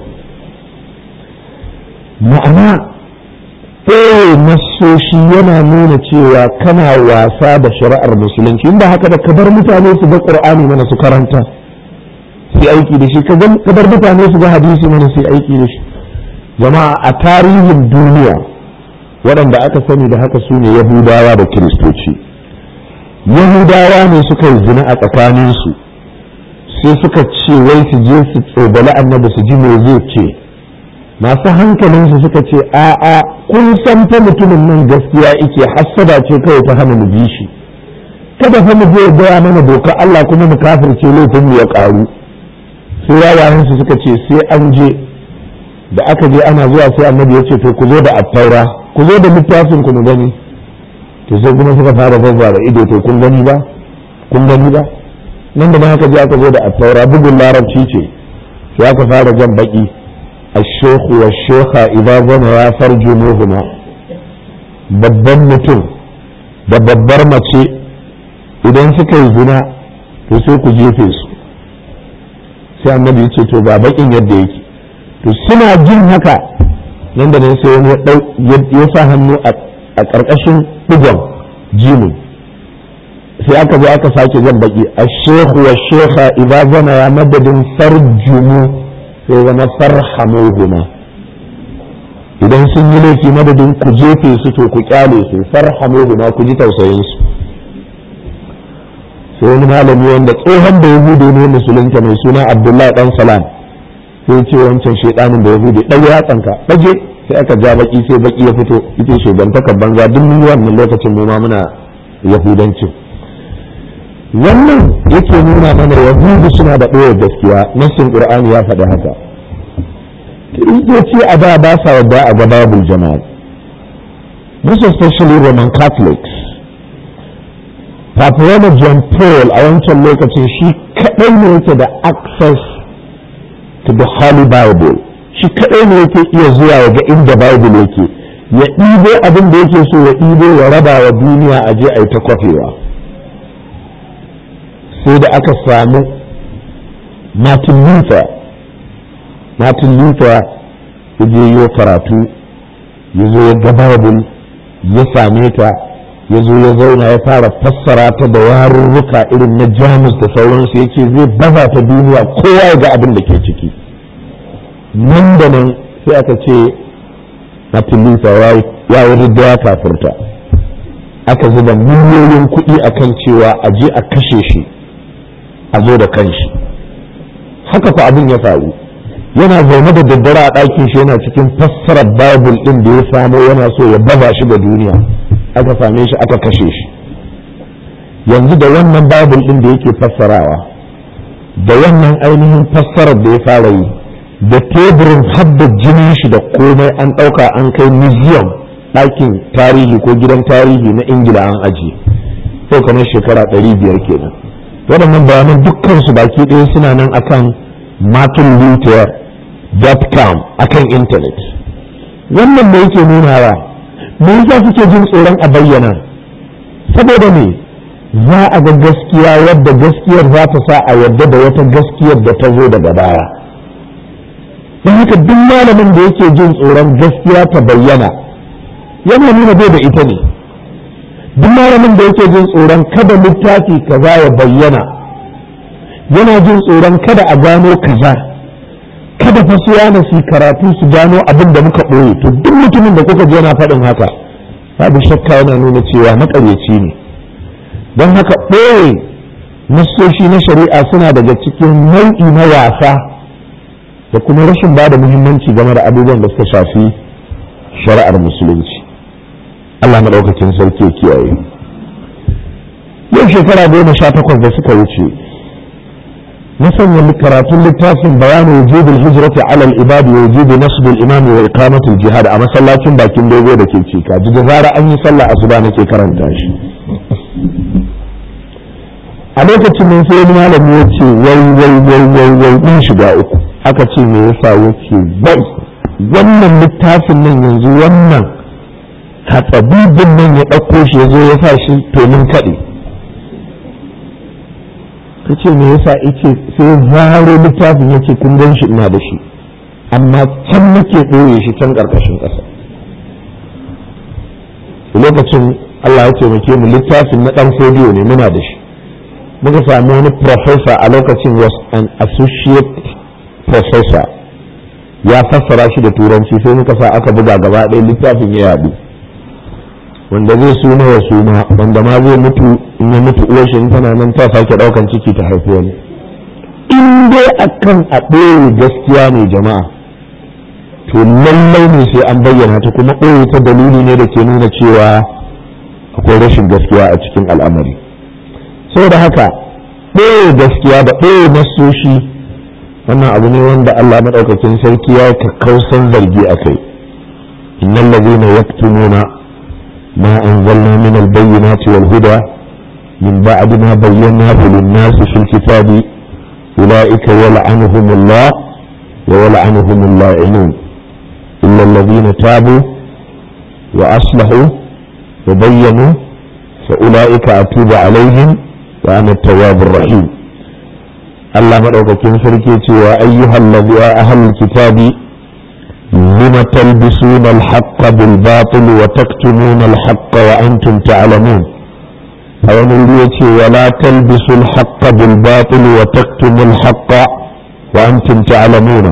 Speaker 1: ma'ana ɗaya nasoshi yana nuna cewa kana wasa da shari'ar musulunci inda haka da kabar mutane su ga ƙur'ani mana su karanta sai aiki da shi kabar mutane su ga hadisi mana sai aiki da shi jama'a a tarihin duniya waɗanda aka sani da haka su ne yahudawa da kiristoci yahudawa ne suka yi zina a tsakaninsu sai suka ce wai su je su tsobali annabi su ji me zai ce masu hankalinsu suka ce a'a kun san fa mutumin nan gaskiya ike hassada ce kawai ta hana mu bi shi kada fa mu je gaya mana doka Allah kuma mu kafirce laifin mu ya karu sai yayayen su suka ce sai an je da aka je ana zuwa sai annabi ya ce to ku zo da attaura ku zo da littafin ku mu gani to sai kuma suka fara zazzara ido to kun gani ba kun gani ba nan da haka je aka zo da attaura bugun larabci ce sai aka fara jan baki الشيخ والشيخة إذا زنيا فرجموهما babban mutum da babbar mace idan suka yi zina to sai ku jefe su sai annabi ya ce to ba bakin yadda yake to suna jin haka nan da nan sai wani ya sa hannu a ƙarƙashin ɗigon jimin sai aka zo aka sake jan baki a shehu wa shekha idan zana ya madadin farjumu sai zama farhamuhuma idan sun yi laifi madadin ku jefe su to ku kyale su farhamuhuma ku ji tausayin su sai wani malami wanda tsohon da yahudu ne musulunta mai suna abdullahi dan salam sai ce wancan shedanin da yahudu ɗan ya tsanka ɗage sai aka ja baki sai baki ya fito ita shugantaka banza duk mun yi wannan lokacin mu ma muna yahudancin wannan yake nuna mana yahudu suna da ɓoye gaskiya nassin qur'ani ya faɗi haka kiristoci a da ba sa yadda a ga babul jama'a most especially roman catholics Papa John Paul a wancan lokacin shi kaɗai ne yake da access to the Holy Bible shi kaɗai ne yake iya zuwa ya ga inda Bible yake ya ɗibo abin da yake so ya ɗibo ya raba wa duniya a je a yi ta kwafewa sai da aka samu Martin Luther Martin Luther ya je yi karatu ya zo ya ga Bible ya same ta ya zo ya zauna ya fara fassara ta da yarurruka irin na jamus da sauransu ya ce zai baza ta duniya kowa ya ga abin da ke ciki nan da nan sai aka ce Martin Luther ya yi ridda ya kafurta aka zuba miliyoyin kuɗi akan cewa a je a kashe shi a zo da kanshi haka fa abin ya faru yana zaune da daddare a ɗakin shi yana cikin fassarar bible ɗin da ya samo yana so ya baza shi ga duniya aka same shi aka kashe shi yanzu da wannan bible ɗin da yake fassarawa da wannan ainihin fassarar da ya fara yi da teburin hadda jinin shi da komai an ɗauka an kai museum ɗakin tarihi ko gidan tarihi na ingila an ajiye sai kamar shekara ɗari biyar kenan waɗannan bayanan dukkan su baki ɗaya suna nan akan martinluther.com akan intanet wannan me yake nunawa me yasa suke jin tsoron a bayyana saboda me za a ga gaskiya wadda gaskiyar za ta sa a yadda da wata gaskiyar da ta zo daga baya don haka duk malamin da yake jin tsoron gaskiya ta bayyana yana nuna bai da ita ne duk malamin da yake jin tsoron kada littafi kaza ya bayyana yana jin tsoron kada a gano kaza kada fa su yana su karatu su gano abin da muka ɓoye to duk mutumin da kuka je yana faɗin haka babu shakka yana nuna cewa maƙaryaci ne don haka ɓoye nassoshi na shari'a suna daga cikin nau'i na wasa da kuma rashin ba da muhimmanci game da abubuwan da suka shafi shari'ar musulunci Allah maɗaukakin sarki kiyaye yau shekara goma sha takwas da suka wuce na sanya karatun littafin bayanu wujubul hijrati ala al-ibadi wa wujubi nasb al-imam wa iqamati al-jihad a masallacin bakin dogo da ke cika ji da zara an yi sallah asuba nake karanta shi a lokacin nan sai wani malami ya ce wai wai wai wai wai mun shiga uku aka ce me yasa yake wai wannan littafin nan yanzu wannan hatsabibin nan ya ɗauko shi ya zo ya sa shi domin kaɗe ta ce me yasa ice sai zaro littafin yake kun gan shi ina da shi amma can nake ɗoye shi can ƙarƙashin ƙasa lokacin Allah ya taimake mu littafin na ɗan fodiyo ne muna da shi muka sami wani professor a lokacin was an associate professor ya fassara shi da turanci sai muka sa aka buga gaba ɗaya littafin ya yaɗu wanda zai suna ya suna wanda ma zai mutu in ya mutu uwar shi tana nan ta sake ɗaukan ciki ta haifi wani in dai akan a ɓoye gaskiya ne jama'a to lallai ne sai an bayyana ta kuma ɓoye ta dalili ne da ke nuna cewa akwai rashin gaskiya a cikin al'amari saboda haka ɓoye gaskiya da ɓoye nasoshi wannan abu ne wanda Allah maɗaukakin sarki ya kakkausan zargi a kai innal ladina yaktumuna ma anzalna min al-bayyinati wal huda min ba'd ma bayyanahu lin-nas fil kitabi ulaika yal'anuhumullah wa yal'anuhumul la'inun illa alladhina tabu wa aslahu wa bayyanu fa ulaika atubu alaihim wa ana at-tawwabur rahim Allah maɗaukakin sarki cewa ayyuhal ladhi ya ahlul kitabi lima talbisuna al-haqqa bil batil wa taktumuna al-haqqa wa antum ta'lamun a wani wuri yace wa la talbisu al-haqqa bil batil wa taktumu al-haqqa wa antum ta'lamuna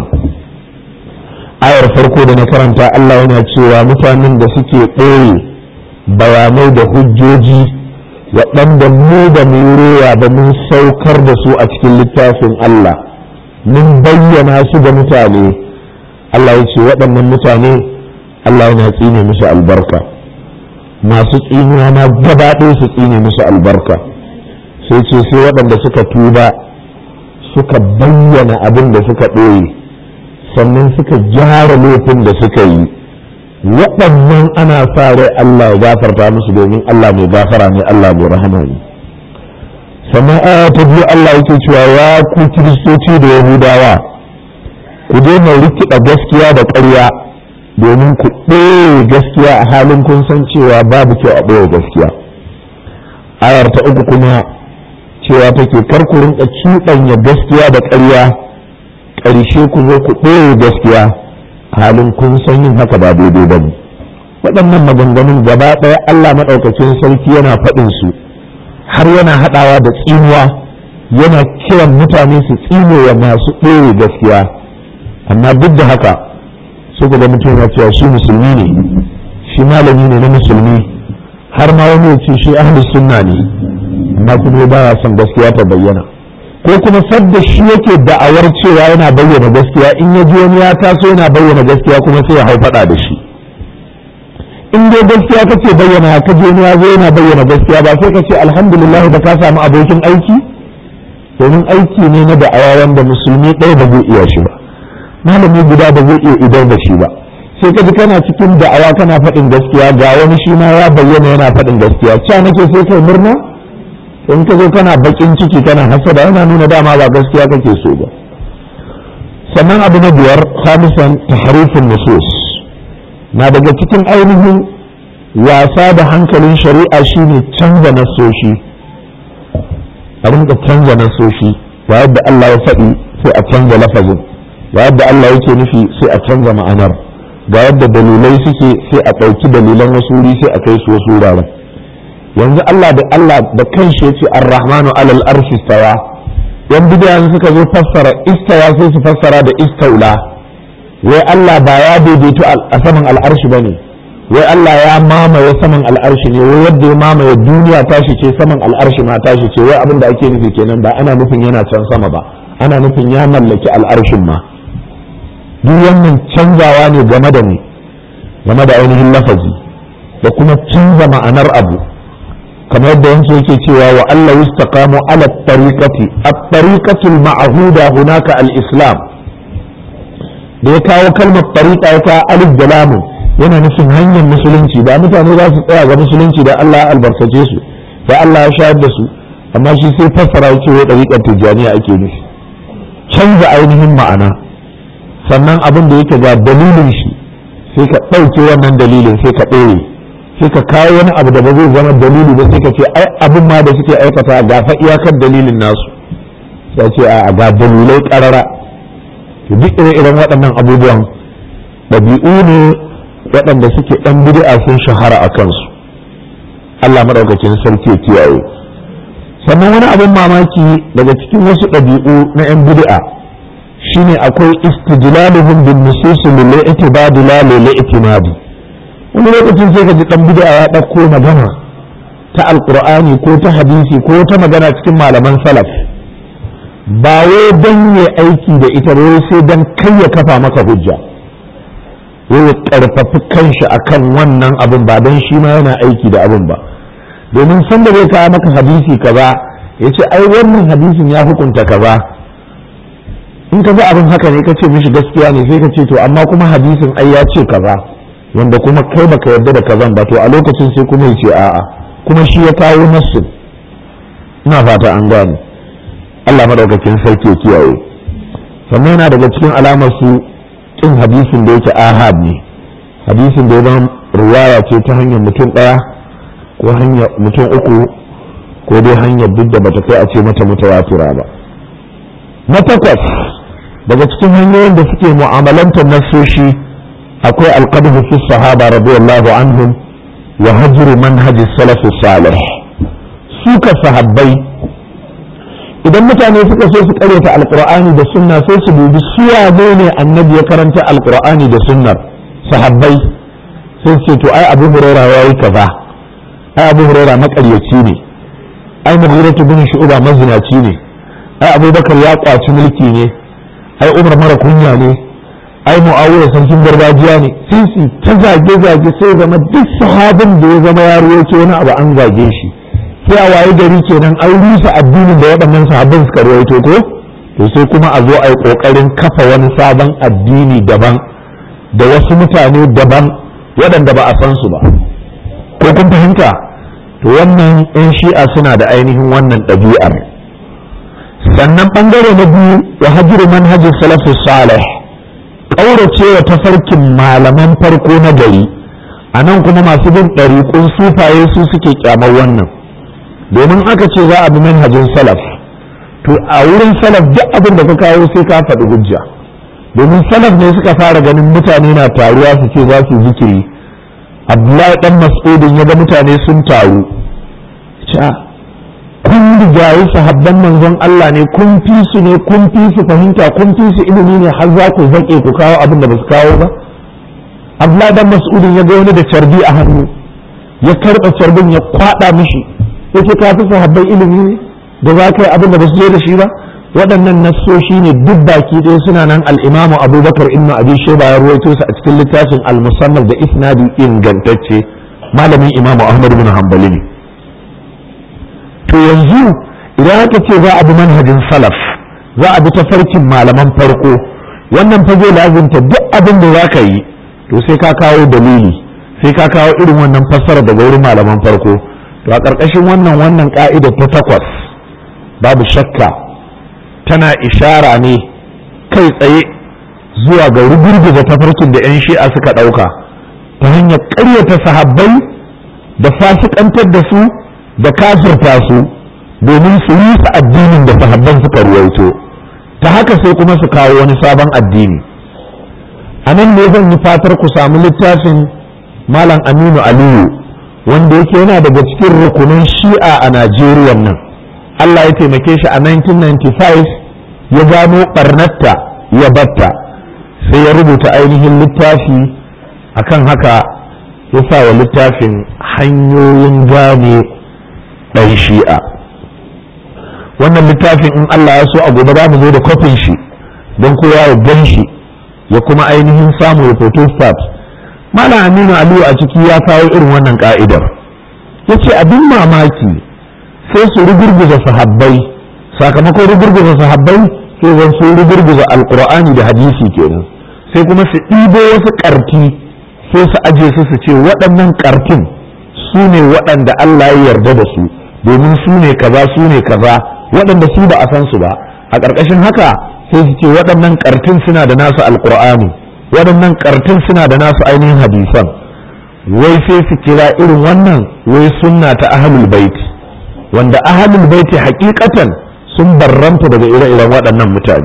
Speaker 1: ayar farko da na karanta Allah yana cewa mutanen da suke ɓoye bayanai da hujjoji waɗanda mu da mu roya ba mun saukar da su a cikin littafin Allah mun bayyana su ga mutane Allah ya ce waɗannan mutane Allah yana tsine musu albarka masu tsinuwa na gaba ɗaya su tsine musu albarka sai ce sai waɗanda suka tuba suka bayyana abin da suka ɓoye sannan suka gyara laifin da suka yi waɗannan ana sa rai Allah ya gafarta musu domin Allah mai gafara ne Allah mai rahama ne sannan aya ta biyu Allah yake cewa ya ku kiristoci da yahudawa ku daina rikida gaskiya da ƙarya domin ku ɗaya gaskiya a halin kun san cewa babu kyau a ɗaya gaskiya ayar ta uku kuma cewa take kar ku rinka cuɗanya gaskiya da ƙarya ƙarshe ku zo ku ɗaya gaskiya halin kun san yin haka ba daidai ba ne waɗannan maganganun gaba ɗaya Allah maɗaukacin sarki yana faɗin su har yana haɗawa da tsinuwa yana kiran mutane su tsine wa masu ɗore gaskiya amma duk da haka suka ga mutum ya cewa shi musulmi ne shi malami ne na musulmi har ma wani ya ce shi ahlus sunna ne amma kuma ba ya son gaskiya ta bayyana ko kuma sadda shi yake da'awar cewa yana bayyana gaskiya in ya ji wani ya taso yana bayyana gaskiya kuma sai ya hau faɗa da shi in dai gaskiya kace bayyana ka je wani ya zo yana bayyana gaskiya ba sai ka ce alhamdulillah da ka samu abokin aiki domin aiki ne na da'awa wanda musulmi ɗaya ba zai iya shi ba malami guda ba zai iya idar da shi ba sai ka ji kana cikin da'awa kana faɗin gaskiya ga wani shi ma ya bayyana yana faɗin gaskiya ca nake sai kai murna in ka zo kana bakin ciki kana hasada yana nuna dama ba gaskiya kake so ba sannan abu na biyar khamisan tahrifin nusus na daga cikin ainihin wasa da hankalin shari'a shine canza nasoshi a rinka canza nasoshi ba yadda Allah ya faɗi sai a canza lafazin ba yadda Allah yake nufi sai a canza ma'anar ga yadda dalilai suke sai a ɗauki dalilan wasu wuri sai a kai su wasu wuraren yanzu Allah da Allah da kanshi yace ar-rahmanu alal arshi stawa yan bidiyan suka zo fassara istawa sai su fassara da istaula wai Allah ba ya daidaito a saman al'arshi bane wai Allah ya mamaye saman al'arshi ne wai yadda ya mamaye duniya tashi ce saman al'arshi ma tashi ce wai abin da ake nufi kenan ba ana nufin yana can sama ba ana nufin ya mallaki al'arshin ma duk wannan canzawa ne game da ni game da ainihin lafazi da kuma canza ma'anar abu kamar yadda yanke yake cewa wa Allah yustaqamu ala tariqati at-tariqatu al-ma'huda hunaka al-islam da ya kawo kalmar tariqa ya kawo alif da lamun yana nufin hanyar musulunci da mutane za su tsaya ga musulunci da Allah ya albarkace su da Allah ya shayar da su amma shi sai fassara yake wai tariqar tijaniya ake nufi canza ainihin ma'ana sannan abin da yake ga dalilin shi sai ka ɗauke wannan dalilin sai ka ɗore sai ka kawo wani abu da ba zai zama dalili ba sai ka ce ai abin ma da suke aikata ga fa iyakar dalilin nasu sai ce a ga dalilai karara to duk ire-iren waɗannan abubuwan ɗabi'u ne waɗanda suke ɗan bid'a sun shahara a kansu Allah maɗaukakin sarki ya kiyaye sannan wani abin mamaki daga cikin wasu ɗabi'u na 'yan bid'a shine akwai istijlaluhum bin nusus lil i'tibad la lil i'timadi wani lokacin sai ka ji dan bid'a ya dauko magana ta alqur'ani ko ta hadisi ko ta magana cikin malaman salaf ba wai dan ya aiki da ita ba sai dan kai ya kafa maka hujja wai ya karfafi kanshi akan wannan abin ba dan shi ma yana aiki da abin ba domin sanda zai kawo maka hadisi kaza ya ce ai wannan hadisin ya hukunta kaza in ka ga abin haka ne ka ce mishi gaskiya ne sai ka ce to amma kuma hadisin ai ya ce kaza wanda kuma kai baka yarda da kazan ba to a lokacin sai kuma ya ce a'a kuma shi ya kawo nassin ina fata an gane Allah madaukakin sarki ya kiyaye sannan yana daga cikin alamar su kin hadisin da yake ahad ne hadisin da ya zama riwaya ce ta hanyar mutum ɗaya ko hanyar mutum uku ko dai hanyar duk da bata kai a ce mata mutawatira ba na takwas daga cikin hanyoyin da suke mu'amalantar nasoshi akwai alqadhu fi sahaba radiyallahu anhum wa hajr manhaj salaf salih suka sahabbai idan mutane suka so su karyata alqur'ani da sunna sai su dubi suwa ne annabi ya karanta alqur'ani da sunnar sahabbai sai su ce to ai abu hurairah yayi kaza ai abu hurairah makaryaci ne ai mughiratu bin shu'ba mazinaci ne ai abubakar ya kwaci mulki ne ai umar mara kunya ne ai mu'awiya sarkin gargajiya ne sai su ta zage zage sai zama duk sahabin da ya zama ya ruwaito wani abu an zage shi sai a waye gari kenan an rusa addinin da waɗannan sahabban suka ruwaito ko to sai kuma a zo a yi ƙoƙarin kafa wani sabon addini daban da wasu mutane daban waɗanda ba a san su ba ko kun fahimta to wannan 'yan shi'a suna da ainihin wannan ɗabi'ar sannan ɓangare na biyu wa hajjiru manhajin salafus salih ƙaurace wa tafarkin malaman farko na gari a nan kuma masu bin ɗariƙun sufaye su suke ƙyamar wannan domin aka ce za a bi manhajin salaf to a wurin salaf duk abin da ka kawo sai ka faɗi hujja domin salaf ne suka fara ganin mutane na taruwa su ce za su zikiri abdullahi dan mas'udin ya ga mutane sun taru kun rigayi sahabban manzon Allah ne kun fi su ne kun fi su fahimta kun fi su ilimi ne har za ku zaƙe ku kawo abin da ba su kawo ba abdullahi dan mas'udin ya ga wani da carbi a hannu ya karɓa carbin ya kwaɗa mishi yake ka fi sahabban ilimi ne da za ka yi abin da ba su zo da shi ba waɗannan nassoshi ne duk baki ɗaya suna nan al'imamu abubakar ibn abi shaiba ya ruwaito su a cikin littafin al-musannaf da isnadi ingantacce malamin imamu ahmad bin hanbali ne to yanzu idan aka ce za a bi manhajin salaf za a bi tafarkin malaman farko wannan fa zai lazimta duk abin da za ka yi to sai ka kawo dalili sai ka kawo irin wannan fassara daga wurin malaman farko to a ƙarƙashin wannan wannan ƙa'ida ta takwas babu shakka tana ishara ne kai tsaye zuwa ga rugurguza tafarkin da 'yan shi'a suka ɗauka ta hanyar ƙaryata sahabbai da fasikantar da su da kafirta su domin su rusa addinin da sahabban suka ruwaito ta haka sai kuma su kawo wani sabon addini a nan ne zan yi fatar ku samu littafin malam aminu aliyu wanda yake yana daga cikin rukunin shi'a a najeriya nan allah ya taimake shi a 1995 ya gano barnatta ya batta sai ya rubuta ainihin littafi akan haka ya sa wa littafin hanyoyin gane ɗan shi'a wannan littafin in Allah ya so a gobe za mu zo da kwafin shi don kowa ya gan shi ya kuma ainihin samu ya photo start malam aminu aliyu a ciki ya kawo irin wannan ka'idar ya ce abin mamaki sai su rugurguza sahabbai sakamakon rugurguza sahabbai sai zan su rugurguza alkur'ani da hadisi kenan sai kuma su ɗibo wasu ƙarti sai su aje su su ce waɗannan ƙartin su ne waɗanda Allah ya yarda da su domin su ne kaza su ne kaza waɗanda su ba a san su ba a ƙarƙashin haka sai su ce waɗannan ƙartin suna da nasu alkur'ani waɗannan ƙartin suna da nasu ainihin hadisan wai sai su kira irin wannan wai sunna ta ahlul baiti wanda ahlul baiti hakikatan sun barranta daga ire-iren waɗannan mutane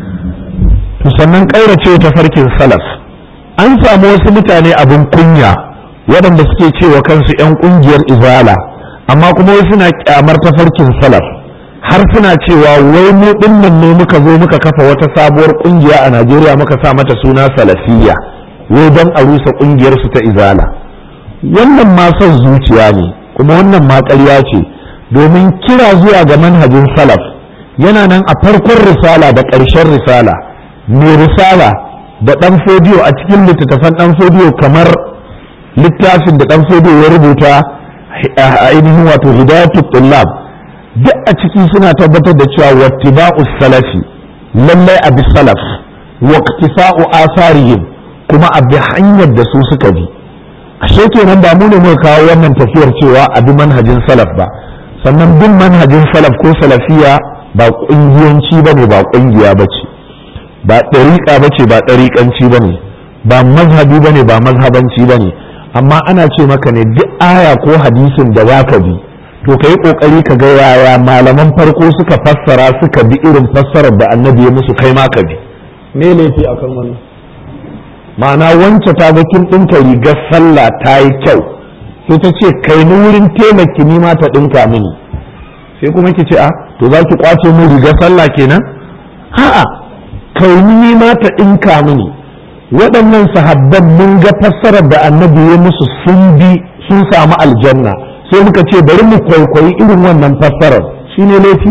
Speaker 1: to sannan ƙaurace ta farkin salaf an samu wasu mutane abin kunya waɗanda suke cewa kansu 'yan ƙungiyar izala amma kuma wai suna kyamar tafarkin salaf har suna cewa wai mu dinnan ne muka zo muka kafa wata sabuwar ƙungiya a Najeriya muka sa mata suna salafiyya wai don a rusa ƙungiyar su ta izala wannan ma son zuciya ne kuma wannan ma ƙarya ce domin kira zuwa ga manhajin salaf yana nan a farkon risala da ƙarshen risala mai risala da ɗan fodiyo a cikin littattafan ɗan fodiyo kamar littafin da ɗan fodiyo ya rubuta a ainihin wato hidayatu tullab duk a ciki suna tabbatar da cewa wattiba'u salafi lallai abi salaf wa iktisa'u asarihim kuma a bi hanyar da su suka bi ashe kenan ba mu ne muka kawo wannan tafiyar cewa a bi manhajin salaf ba sannan bin manhajin salaf ko salafiya ba kungiyanci bane ba kungiya bace ba ɗariƙa bace ba ɗariƙanci bane ba mazhabi bane ba mazhabanci bane amma ana ce maka ne duk aya ko hadisin da zaka bi to ka yi ƙoƙari ka ga yaya malaman farko suka fassara suka bi irin fassarar da annabi ya musu kai ma ka bi me laifi akan wannan ma'ana wance ta ga kin ɗinka rigar sallah ta yi kyau sai ta ce kai ni wurin taimaki ni ma ta ɗinka mini sai kuma ki ce a to za ki kwace min rigar sallah kenan a'a kai ni ma ta ɗinka mini waɗannan sahabban mun ga fassarar da annabi ya musu sun bi sun samu aljanna sai muka ce bari mu kwaikwayi irin wannan fassarar shine laifi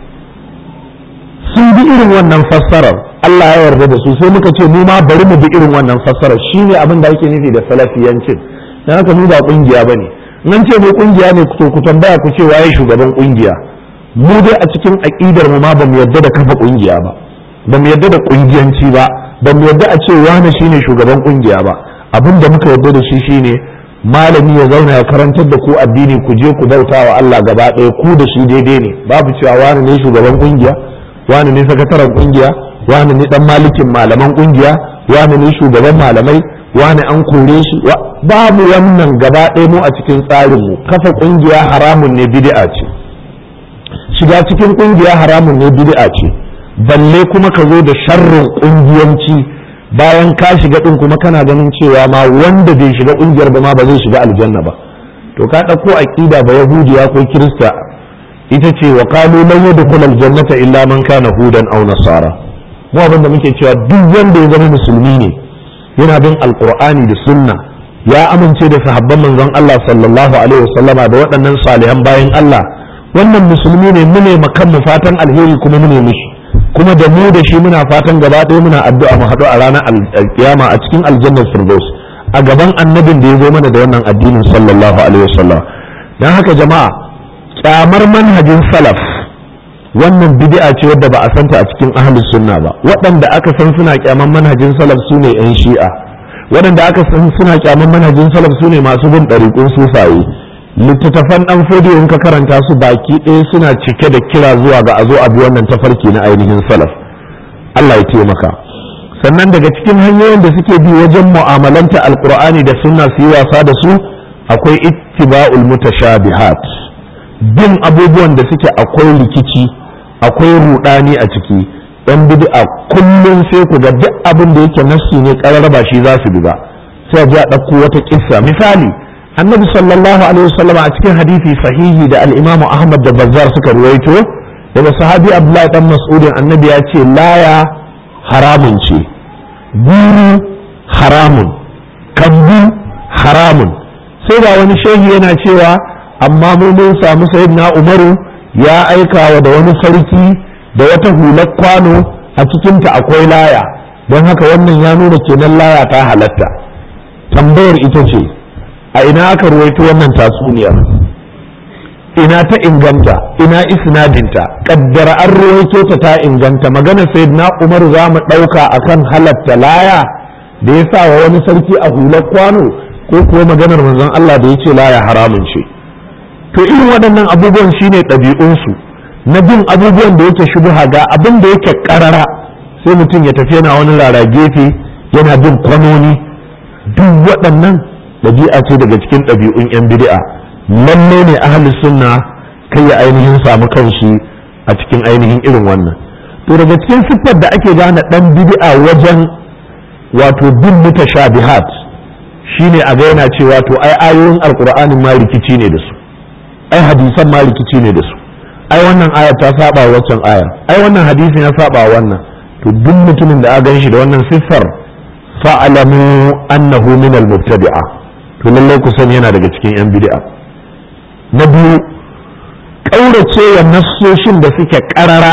Speaker 1: sun bi irin wannan fassarar Allah ya yarda da su sai muka ce mu ma bari mu bi irin wannan fassarar shine abin da ake nufi da salafiyancin dan haka mu ba kungiya bane nan ce mu kungiya ne to ku tambaya ku ce waye shugaban kungiya mu dai a cikin aqidar mu ma ba mu yarda da kafa kungiya ba ba mu yarda da kungiyanci ba ba mu yarda a ce wani shine shugaban kungiya ba abin da muka yarda da shi shine malami ya zauna ya karantar da ku addini ku je ku bauta wa Allah gaba ɗaya ku da shi daidai ne babu cewa wani ne shugaban kungiya wani ne sakataren kungiya wani ne dan malikin malaman kungiya wani ne shugaban malamai wani an kore shi babu wannan gaba ɗaya mu a cikin tsarin mu kafa kungiya haramun ne bid'a ce shiga cikin kungiya haramun ne bid'a ce balle kuma ka zo da sharrin kungiyanci bayan ka shiga din kuma kana ganin cewa ma wanda bai shiga kungiyar ba ma ba zai shiga aljanna ba to ka ɗauko aqida ba yahudiya ko kirista ita ce wa qalu lan yadkhul aljannata illa man kana hudan aw nasara mu abin da muke cewa duk wanda ya zama musulmi ne yana bin alqur'ani da sunna ya amince da sahabban manzon Allah sallallahu alaihi wasallama da waɗannan salihan bayan Allah wannan musulmi ne mu ne makan mu fatan alheri kuma mu ne mishi kuma da mu da shi muna fatan gaba ɗaya muna addu'a mu haɗu a ranar alkiyama a cikin aljannar firdaus a gaban annabin da ya zo mana da wannan addinin sallallahu alaihi wasallam dan haka jama'a kyamar manhajin salaf wannan bid'a ce wadda ba a santa a cikin ahlus sunna ba waɗanda aka san suna kyaman manhajin salaf su ne yan shi'a waɗanda aka san suna kyaman manhajin salaf su ne masu bin ɗariƙun sufaye littattafan ɗan fodiyo in ka karanta su baki ɗaya suna cike da kira zuwa ga a zo a bi wannan tafarki na ainihin salaf Allah ya taimaka sannan daga cikin hanyoyin da suke bi wajen mu'amalanta alqur'ani da sunna su yi wasa da su akwai ittiba'ul mutashabihat bin abubuwan da suke akwai rikici akwai rudani a ciki yan bid'a kullum sai ku ga duk abin da yake nassi ne kararraba shi za su bi ba sai a ji a ɗauko wata kissa misali annabi sallallahu alaihi wasallam a cikin hadisi sahihi da al-imam ahmad da bazzar suka ruwaito daga sahabi abdullahi dan mas'udin annabi ya ce laya haramun ce guru haramun kambu haramun sai ga wani shehi yana cewa amma mu mun samu sayyidina umaru ya aika wa da wani sarki da wata hular kwano a cikinta akwai laya don haka wannan ya nuna kenan laya ta halatta tambayar ita ce a ina aka ruwaito wannan tatsuniyar ina ta inganta ina isnadinta kaddara an ruwaito ta ta inganta magana sayyidina umar za mu ɗauka akan halatta laya da ya sa wa wani sarki a hular kwano ko kuwa maganar manzon Allah da ya ce laya haramun ce to irin waɗannan abubuwan shine ɗabi'unsu na bin abubuwan da yake shubuha ga abin da yake ƙarara sai mutum ya tafi yana wani rara gefe yana bin kwanoni duk waɗannan ɗabi'a ce daga cikin ɗabi'un 'yan bid'a lalle ne ahli sunna kai ya ainihin samu kanshi a cikin ainihin irin wannan to daga cikin siffar da ake gane ɗan bid'a wajen wato bin mutashabihat shine a ga yana cewa to ai ayoyin alqur'anin ma rikici ne da su ai hadisan ma rikici ne da su ai wannan aya ta saba wa waccan aya ai wannan hadisin ya saba wa wannan to duk mutumin da a gan shi da wannan siffar fa'alamu annahu min al-mubtadi'a to lallai ku sani yana daga cikin yan bid'a na biyu kaurace wa nassoshin da suke karara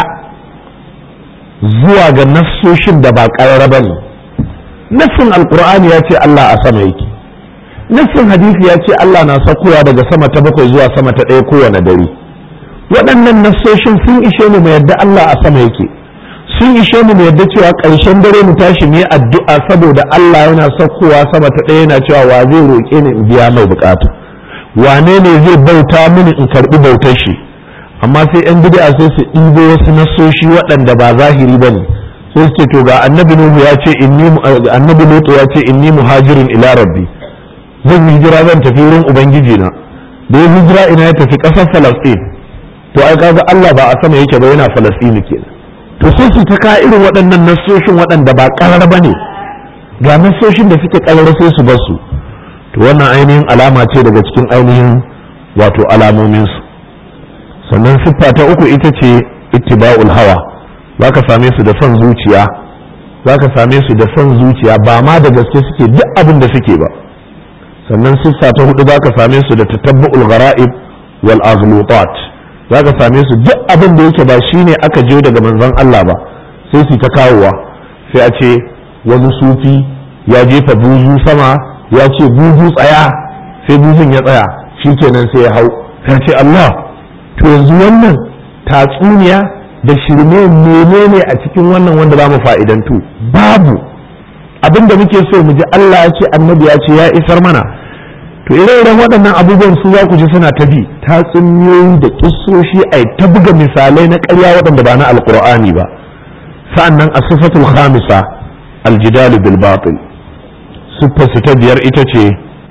Speaker 1: zuwa ga nassoshin da ba karara bane nassin alqur'ani ya ce Allah a sama yake nassin hadisi ya ce Allah na sakowa daga sama ta bakwai zuwa sama ta ɗaya kowane dare waɗannan nassoshin sun ishe mu mai yadda Allah a sama yake sun ishe mu mu yadda cewa ƙarshen dare mu tashi mu yi addu'a saboda Allah yana saukowa sama ta ɗaya yana cewa wa zai roƙe ni in biya mai bukata wane ne zai bauta mini in karɓi bautar shi amma sai yan bid'a sai su ɗibo wasu nasoshi waɗanda ba zahiri bane sai su ce to ga annabi nuhu ya ce inni annabi lutu ya ce inni muhajirin ila rabbi zan yi hijira zan tafi wurin ubangiji na da ya hijira ina ya tafi ƙasar falastin to ai kaga Allah ba a sama yake ba yana falastini kenan to sai su ta ka irin waɗannan nassoshin waɗanda ba ƙarar ba ne ga nassoshin da suke ƙarar sai su bar su to wannan ainihin alama ce daga cikin ainihin wato alamominsu sannan siffa ta uku ita ce ittiba'ul hawa za ka same su da son zuciya za ka same su da son zuciya ba ma da gaske suke duk abin da suke ba sannan siffa ta hudu za ka same su da tatabbu'ul gara'ib wal aghlutat za ka same su duk abin da yake ba shi ne aka je daga manzon Allah ba sai su ta kawowa sai a ce wani sufi ya jefa buzu sama ya ce buzu tsaya sai buzun ya tsaya shi kenan sai ya hau sai ce Allah to yanzu wannan tatsuniya da shirme menene a cikin wannan wanda za mu fa'idantu babu abin da muke so mu ji Allah ya ce annabi ya ce ya isar mana to ire-iren waɗannan abubuwan su za ku ji suna ta bi tatsuniyoyi da kissoshi a ta buga misalai na ƙarya waɗanda ba na alƙur'ani ba sa'annan a sifatul khamisa aljidalu bil batil siffar su ta biyar ita ce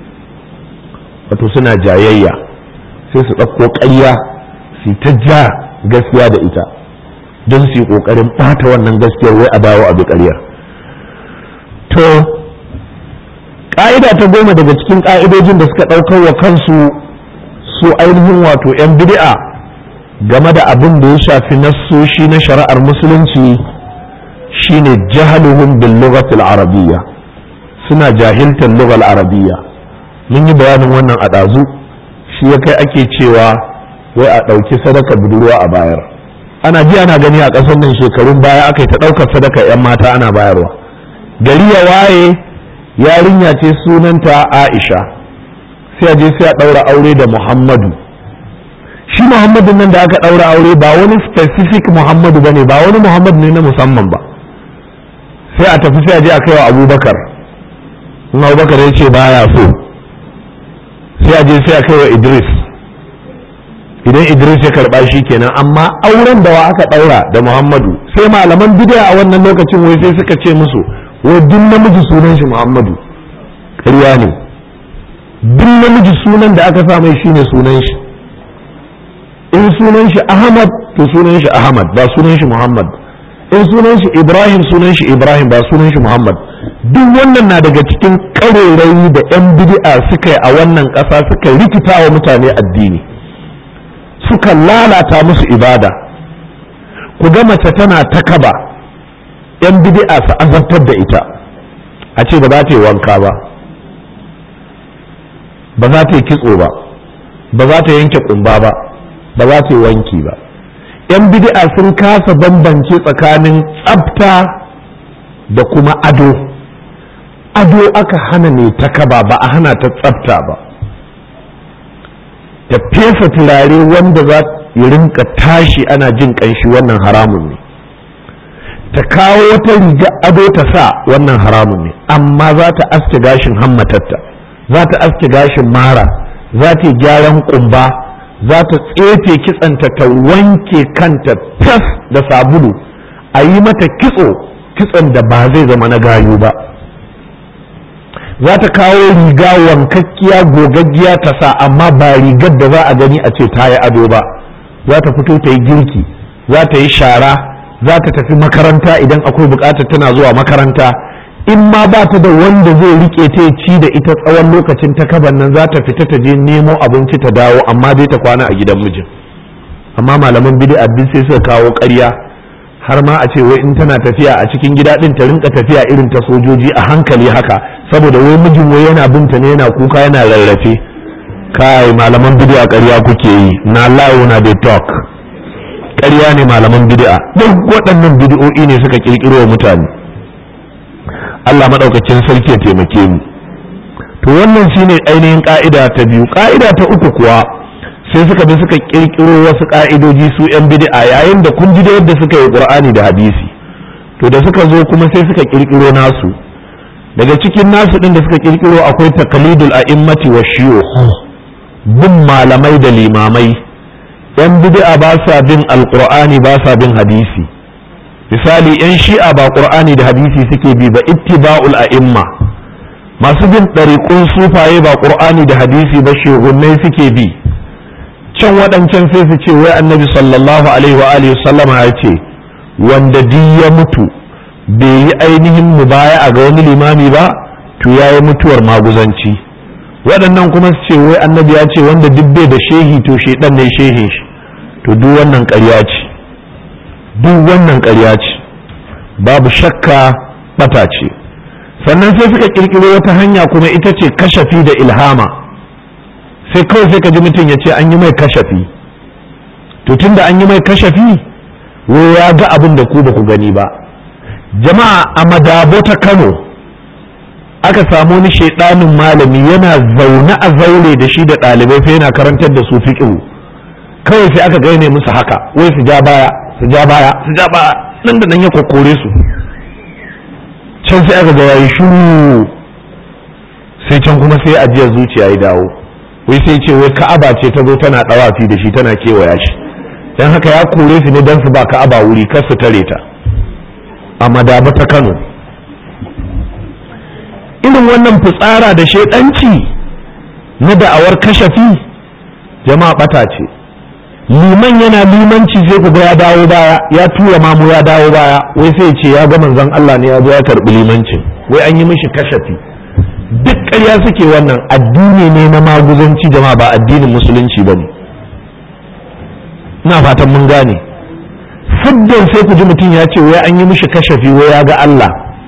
Speaker 1: wato suna jayayya sai su ɗauko ƙarya su ta ja gaskiya da ita don su yi ƙoƙarin ɓata wannan gaskiyar wai a dawo a bi ƙaryar to ƙa'ida ta goma daga cikin ƙa'idojin da suka ɗaukar wa kansu su ainihin wato 'yan bid'a game da abin da ya shafi nassoshi na shari'ar musulunci shine jahaluhum bil lughatil arabiyya suna jahiltar lughal arabiyya mun yi bayanin wannan a ɗazu shi ya kai ake cewa wai a ɗauki sadaka budurwa a bayar ana ji ana gani a ƙasar nan shekarun baya aka yi ta ɗaukar sadaka 'yan mata ana bayarwa gari ya waye yarinya ce sunanta aisha sai a je sai a ɗaura aure da muhammadu shi muhammadu nan da aka ɗaura aure ba wani specific muhammadu ba ne ba wani muhammadu ne na musamman ba sai a tafi sai a je a kai wa abubakar in abubakar ya ce baya so sai a je sai a kai wa idris idan idris ya karba shi kenan amma auren da wa aka ɗaura da muhammadu sai malaman bidiya a wannan lokacin wai sai suka ce musu wai duk namiji sunan shi muhammadu ƙarya ne duk namiji sunan da aka sa mai shine sunan shi in sunan shi ahmad to sunan shi ahmad ba sunan shi muhammad in sunan shi ibrahim sunan shi ibrahim ba sunan shi muhammad duk wannan na daga cikin ƙarerai da 'yan bid'a suka yi a wannan ƙasa suka rikita wa mutane addini suka lalata musu ibada ku ga mace tana ta kaba 'yan bid'a su azabtar da ita a ce ba za ta yi wanka ba ba za ta yi kitso ba ba za ta yanke kumba ba ba za ta yi wanki ba yan bid'a sun kasa bambance tsakanin tsafta da kuma ado ado aka hana ne ta kaba ba a hana ta tsafta ba ta fesa turare wanda za ya rinka tashi ana jin kanshi wannan haramun ne ta kawo wata riga ado ta sa wannan haramun ne amma za ta aske gashin hammatatta za ta aske gashin mara za ta yi gyaran kumba za ta tsefe kitsanta ta wanke kanta tas da sabulu a yi mata kitso kitson da ba zai zama na gayu ba za ta kawo riga wankakkiya gogaggiya ta sa amma ba rigar da za a gani a ce ta yi ado ba za ta fito ta yi girki za ta yi shara za ta tafi makaranta idan akwai bukatar tana zuwa makaranta in ma ba ta da wanda zai rike ta ci da ita tsawon lokacin ta kaban nan za ta fita ta je nemo abinci ta dawo amma dai ta kwana a gidan mijin amma malaman bid'a duk sai suka kawo ƙarya har ma a ce wai in tana tafiya a cikin gida din ta rinka tafiya irin ta sojoji a hankali haka saboda wai mijin wai yana binta ne yana kuka yana rarrafe kai malaman bid'a ƙarya kuke yi na lawo na dey talk ƙarya ne malaman bid'a duk waɗannan bid'o'i ne suka kirkiro wa mutane Allah maɗaukacin sarki ya taimake mu to wannan shine ainihin ka'ida ta biyu ka'ida ta uku kuwa sai suka bi suka kirkiro wasu ka'idoji su yan bid'a yayin da kun ji da yadda suka yi qur'ani da hadisi to da suka zo kuma sai suka kirkiro nasu daga cikin nasu din da suka kirkiro akwai taqlidul a'immati wa shuyukh bin malamai da limamai yan bid'a ba sa bin alqur'ani ba sa bin hadisi misali yan shi'a ba qur'ani da hadisi suke bi ba ittiba'ul a'imma masu bin ɗariƙun sufaye ba qur'ani da hadisi ba shugunnai suke bi can waɗancan sai su ce wai annabi sallallahu alaihi wa alihi sallama ya ce wanda duk ya mutu bai yi ainihin mubaya a ga wani limami ba to ya yi mutuwar maguzanci waɗannan kuma su ce wai annabi ya ce wanda duk bai da shehi to shedan ne shehin shi to duk wannan ƙarya ce duk wannan ƙarya ce babu shakka bata ce sannan sai suka kirkiro wata hanya kuma ita ce kashafi da ilhama sai kawai sai ka ji mutum ya ce an yi mai kashafi to tunda an yi mai kashafi wai ya ga abin da ku ba ku gani ba jama'a a madabo ta kano aka samu wani shaidanin malami yana zaune a zaure da shi da ɗalibai sai yana karantar da su fiƙihu kawai sai aka gaine musu haka wai su ja baya su ja baya su ja baya nan da nan ya kokore su can sai aka ga yayi shuru sai can kuma sai ajiyar zuciya ya dawo wai sai ce wai ka'aba ce ta zo tana dawafi da shi tana kewaya shi dan haka ya kore su ne dan su ba ka'aba wuri kar su tare ta a madaba ta Kano irin wannan fitsara da shedanci na da'awar kashafi jama'a bata ce liman yana limanci sai ku ga ya dawo baya ya tura mamu ya dawo baya wai sai ce ya ga manzon Allah ne ya zo ya karbi limancin wai an yi mishi kashafi duk ƙarya suke wannan addini ne na maguzanci jama'a ba addinin musulunci ba ne ina fatan mun gane siddan sai ku ji mutum ya ce wai an yi mishi kashafi wai ya ga Allah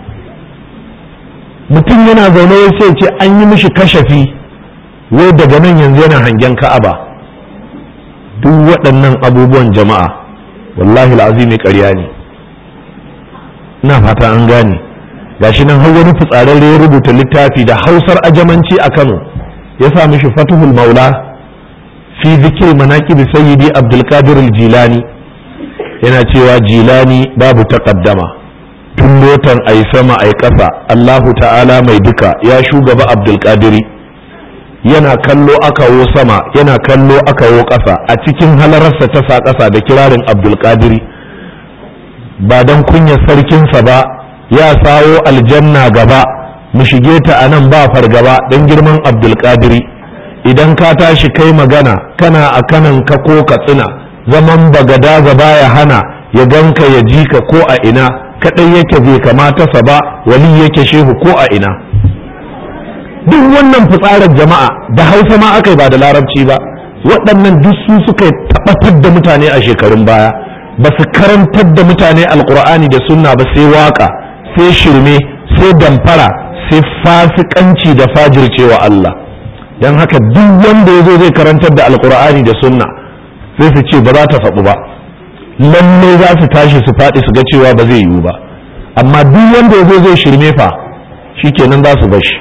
Speaker 1: mutum yana zaune wai sai ce an yi mishi kashafi wai daga nan yanzu yana hangen ka'aba duk waɗannan abubuwan jama'a wallahi al'azimi ƙarya ne ina fata an gane gashi nan har wani fitsararre ya rubuta littafi da hausar ajamanci a kano ya sa mishi fatuhul maula fi zikir manaqib sayyidi abdulkadir jilani yana cewa jilani babu taqaddama tun lotan ai sama ai ƙasa allahu ta'ala mai duka ya shugaba abdulkadiri yana kallo akawo sama yana kallo akawo ƙasa a cikin halararsa ta sa ƙasa da kirarin abdulkadiri ba don kunyar sarkinsa ba ya sawo aljanna gaba mu shige ta a nan ba fargaba don girman abdulkadiri idan ka tashi kai magana kana a kanan ka ko ka tsina zaman bagada gaba ya hana ya ganka ya ji ka ko a ina kaɗai yake bai kamata sa ba wali yake shehu ko a ina duk wannan fitsarar jama'a da hausa ma aka yi ba da larabci ba waɗannan duk su suka tabbatar da mutane a shekarun baya ba su karantar da mutane alkur'ani da sunna ba sai waka sai shirme sai damfara sai fasikanci da fajircewa Allah don haka duk wanda ya zo zai karantar da alkur'ani da sunna sai su ce ba za ta faɗu ba lalle za su tashi su faɗi su ga cewa ba zai yiwu ba amma duk wanda ya zo zai shirme fa shikenan za su bashi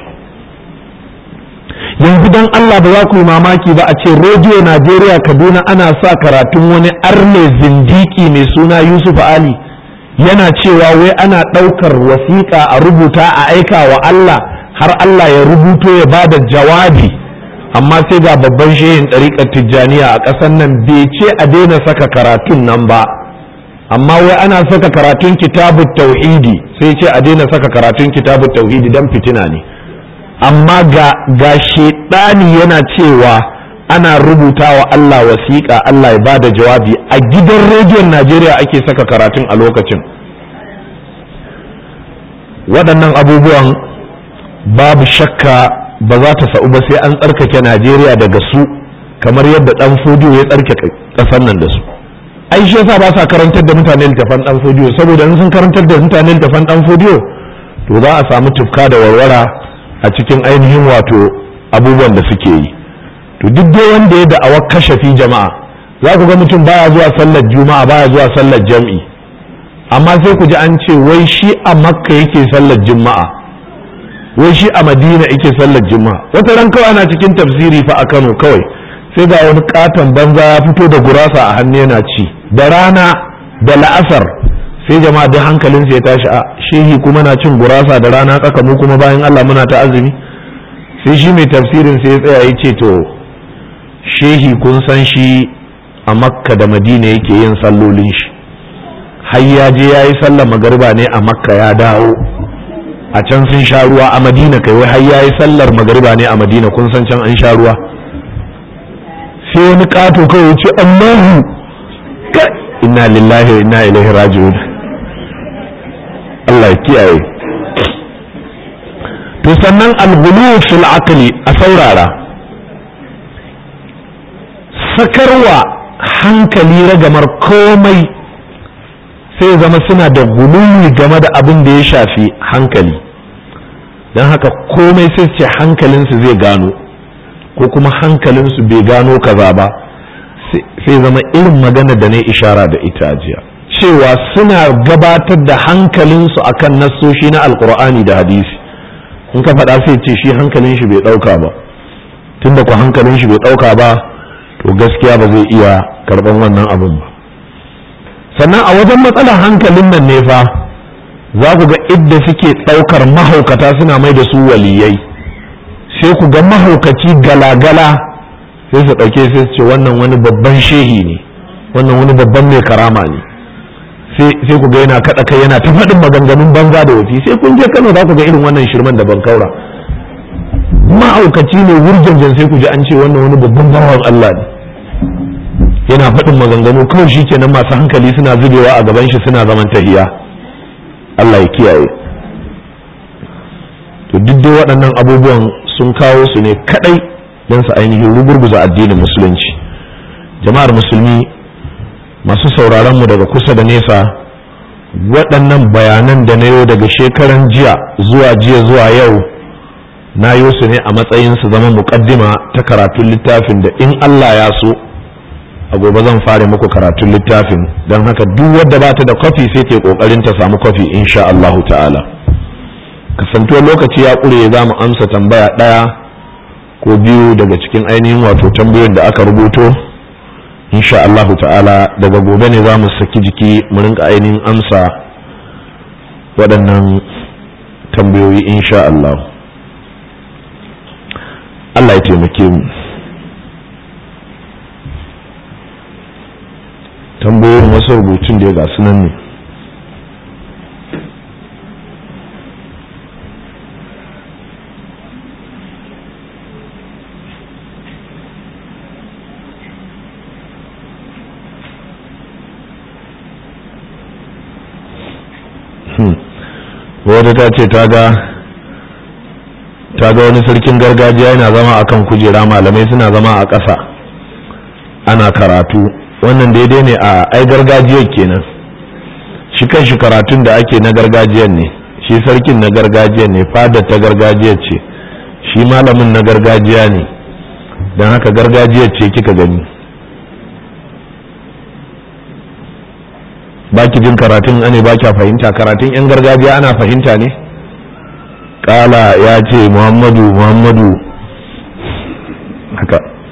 Speaker 1: yanzu dan Allah ba za ku yi mamaki ba a ce rediyo Najeriya Kaduna ana sa karatun wani arne zindiki mai suna Yusuf Ali yana cewa wai ana ɗaukar wasiƙa a rubuta a aika wa Allah har Allah ya rubuto ya ba da jawabi amma sai ga babban shehin ɗariƙar tijjaniya a ƙasar nan bai ce a daina saka karatun nan ba amma wai ana saka karatun kitabun tauhidi sai ce a daina saka karatun kitabun tauhidi don fitina ne amma ga ga shedani yana cewa ana rubuta wa Allah wasiƙa Allah ya bada jawabi a gidan rediyon Najeriya ake saka karatun a lokacin waɗannan abubuwan babu shakka ba za ta sa'u ba sai an tsarkake Najeriya daga su kamar yadda ɗan fodiyo ya tsarkake ƙasar nan da su ai shi yasa ba sa karantar da mutane littafan ɗan fodiyo saboda in sun karantar da mutane littafan ɗan fodiyo to za a samu tufka da warwara a cikin ainihin wato abubuwan da suke yi to duk dai wanda ya da'awa kashafi jama'a za ku ga mutum baya zuwa sallar juma'a baya zuwa sallar jam'i amma sai ku ji an ce wai shi a makka yake sallar juma'a wai shi a madina yake sallar juma'a wata ran kawai ana cikin tafsiri fa a kano kawai sai ga wani katon banza ya fito da gurasa a hannu yana ci da rana da la'asar sai jama'a duk hankalinsa ya tashi a shehi kuma na cin gurasa da rana tsaka mu kuma bayan Allah muna ta azumi sai shi mai tafsirin sai ya tsaya ya ce to shehi kun san shi a makka da madina yake yin sallolin shi har ya je ya yi sallar magariba ne a makka ya dawo a can sun sha ruwa a madina kai wai har ya yi sallar magariba ne a madina kun san can an sha ruwa sai wani kato kawai ya ce allahu inna lillahi wa inna ilaihi raji'un Allah ya kiyaye to sannan alghulu fil aqli a saurara sakarwa hankali ragamar komai sai zama suna da guluwi game da abin da ya shafi hankali don haka komai sai ce hankalinsu zai gano ko kuma hankalinsu bai gano kaza ba sai zama irin magana da na ishara da ita jiya cewa suna gabatar da hankalinsu akan nassoshi na alkur'ani da hadisi in ka faɗa sai ce shi hankalin shi bai ɗauka ba tunda ku hankalin shi bai ɗauka ba to gaskiya ba zai iya karɓan wannan abin ba sannan a wajen matsalar hankalin nan ne fa za ku ga idda suke ɗaukar mahaukata suna mai da su waliyai sai ku ga mahaukaci galagala sai su ɗauke sai su ce wannan wani babban shehi ne wannan wani babban mai karama ne sai ku ga yana kaɗa kai yana ta faɗin maganganun banza da wafi sai kun je kano za ku ga irin wannan shirman da ban kaura ma'aukaci ne wurjanjan sai ku ji an ce wannan wani babban bawan Allah ne yana faɗin maganganu kawai shi kenan masu hankali suna zubewa a gaban shi suna zaman tahiya Allah ya kiyaye to duk dai waɗannan abubuwan sun kawo su ne kaɗai don su ainihin rugurguza addinin musulunci jama'ar musulmi masu sauraron mu daga kusa da nesa waɗannan bayanan da na yau daga shekaran jiya zuwa jiya zuwa yau na yi su ne a matsayin su zama muƙaddima ta karatun littafin da in Allah ya so a gobe zan fara muku karatun littafin don haka duk wadda ba ta da kwafi sai ta kokarin ta samu kwafi insha Allahu ta'ala kasantuwar lokaci ya ƙure za mu amsa tambaya ɗaya ko biyu daga cikin ainihin wato tambayoyin da aka rubuto insha Allahu ta'ala daga gobe ne za mu saki jiki mu rinka ainihin amsa waɗannan tambayoyi insha Allah Allah ya taimake mu tambayoyin wasu rubutun da ya gasu nan ne wadda ta ce ta ga wani sarkin gargajiya yana zama akan kujera malamai suna zama a ƙasa ana karatu wannan daidai ne a ai gargajiyar kenan shi kan shi karatun da ake na gargajiyar ne shi sarkin na gargajiyar ne fadar ta gargajiyar ce shi malamin na gargajiya ne don haka gargajiyar ce kika gani baki jin karatun ane ba kya fahimta karatun 'yan gargajiya ana fahimta ne kala ya ce muhammadu muhammadu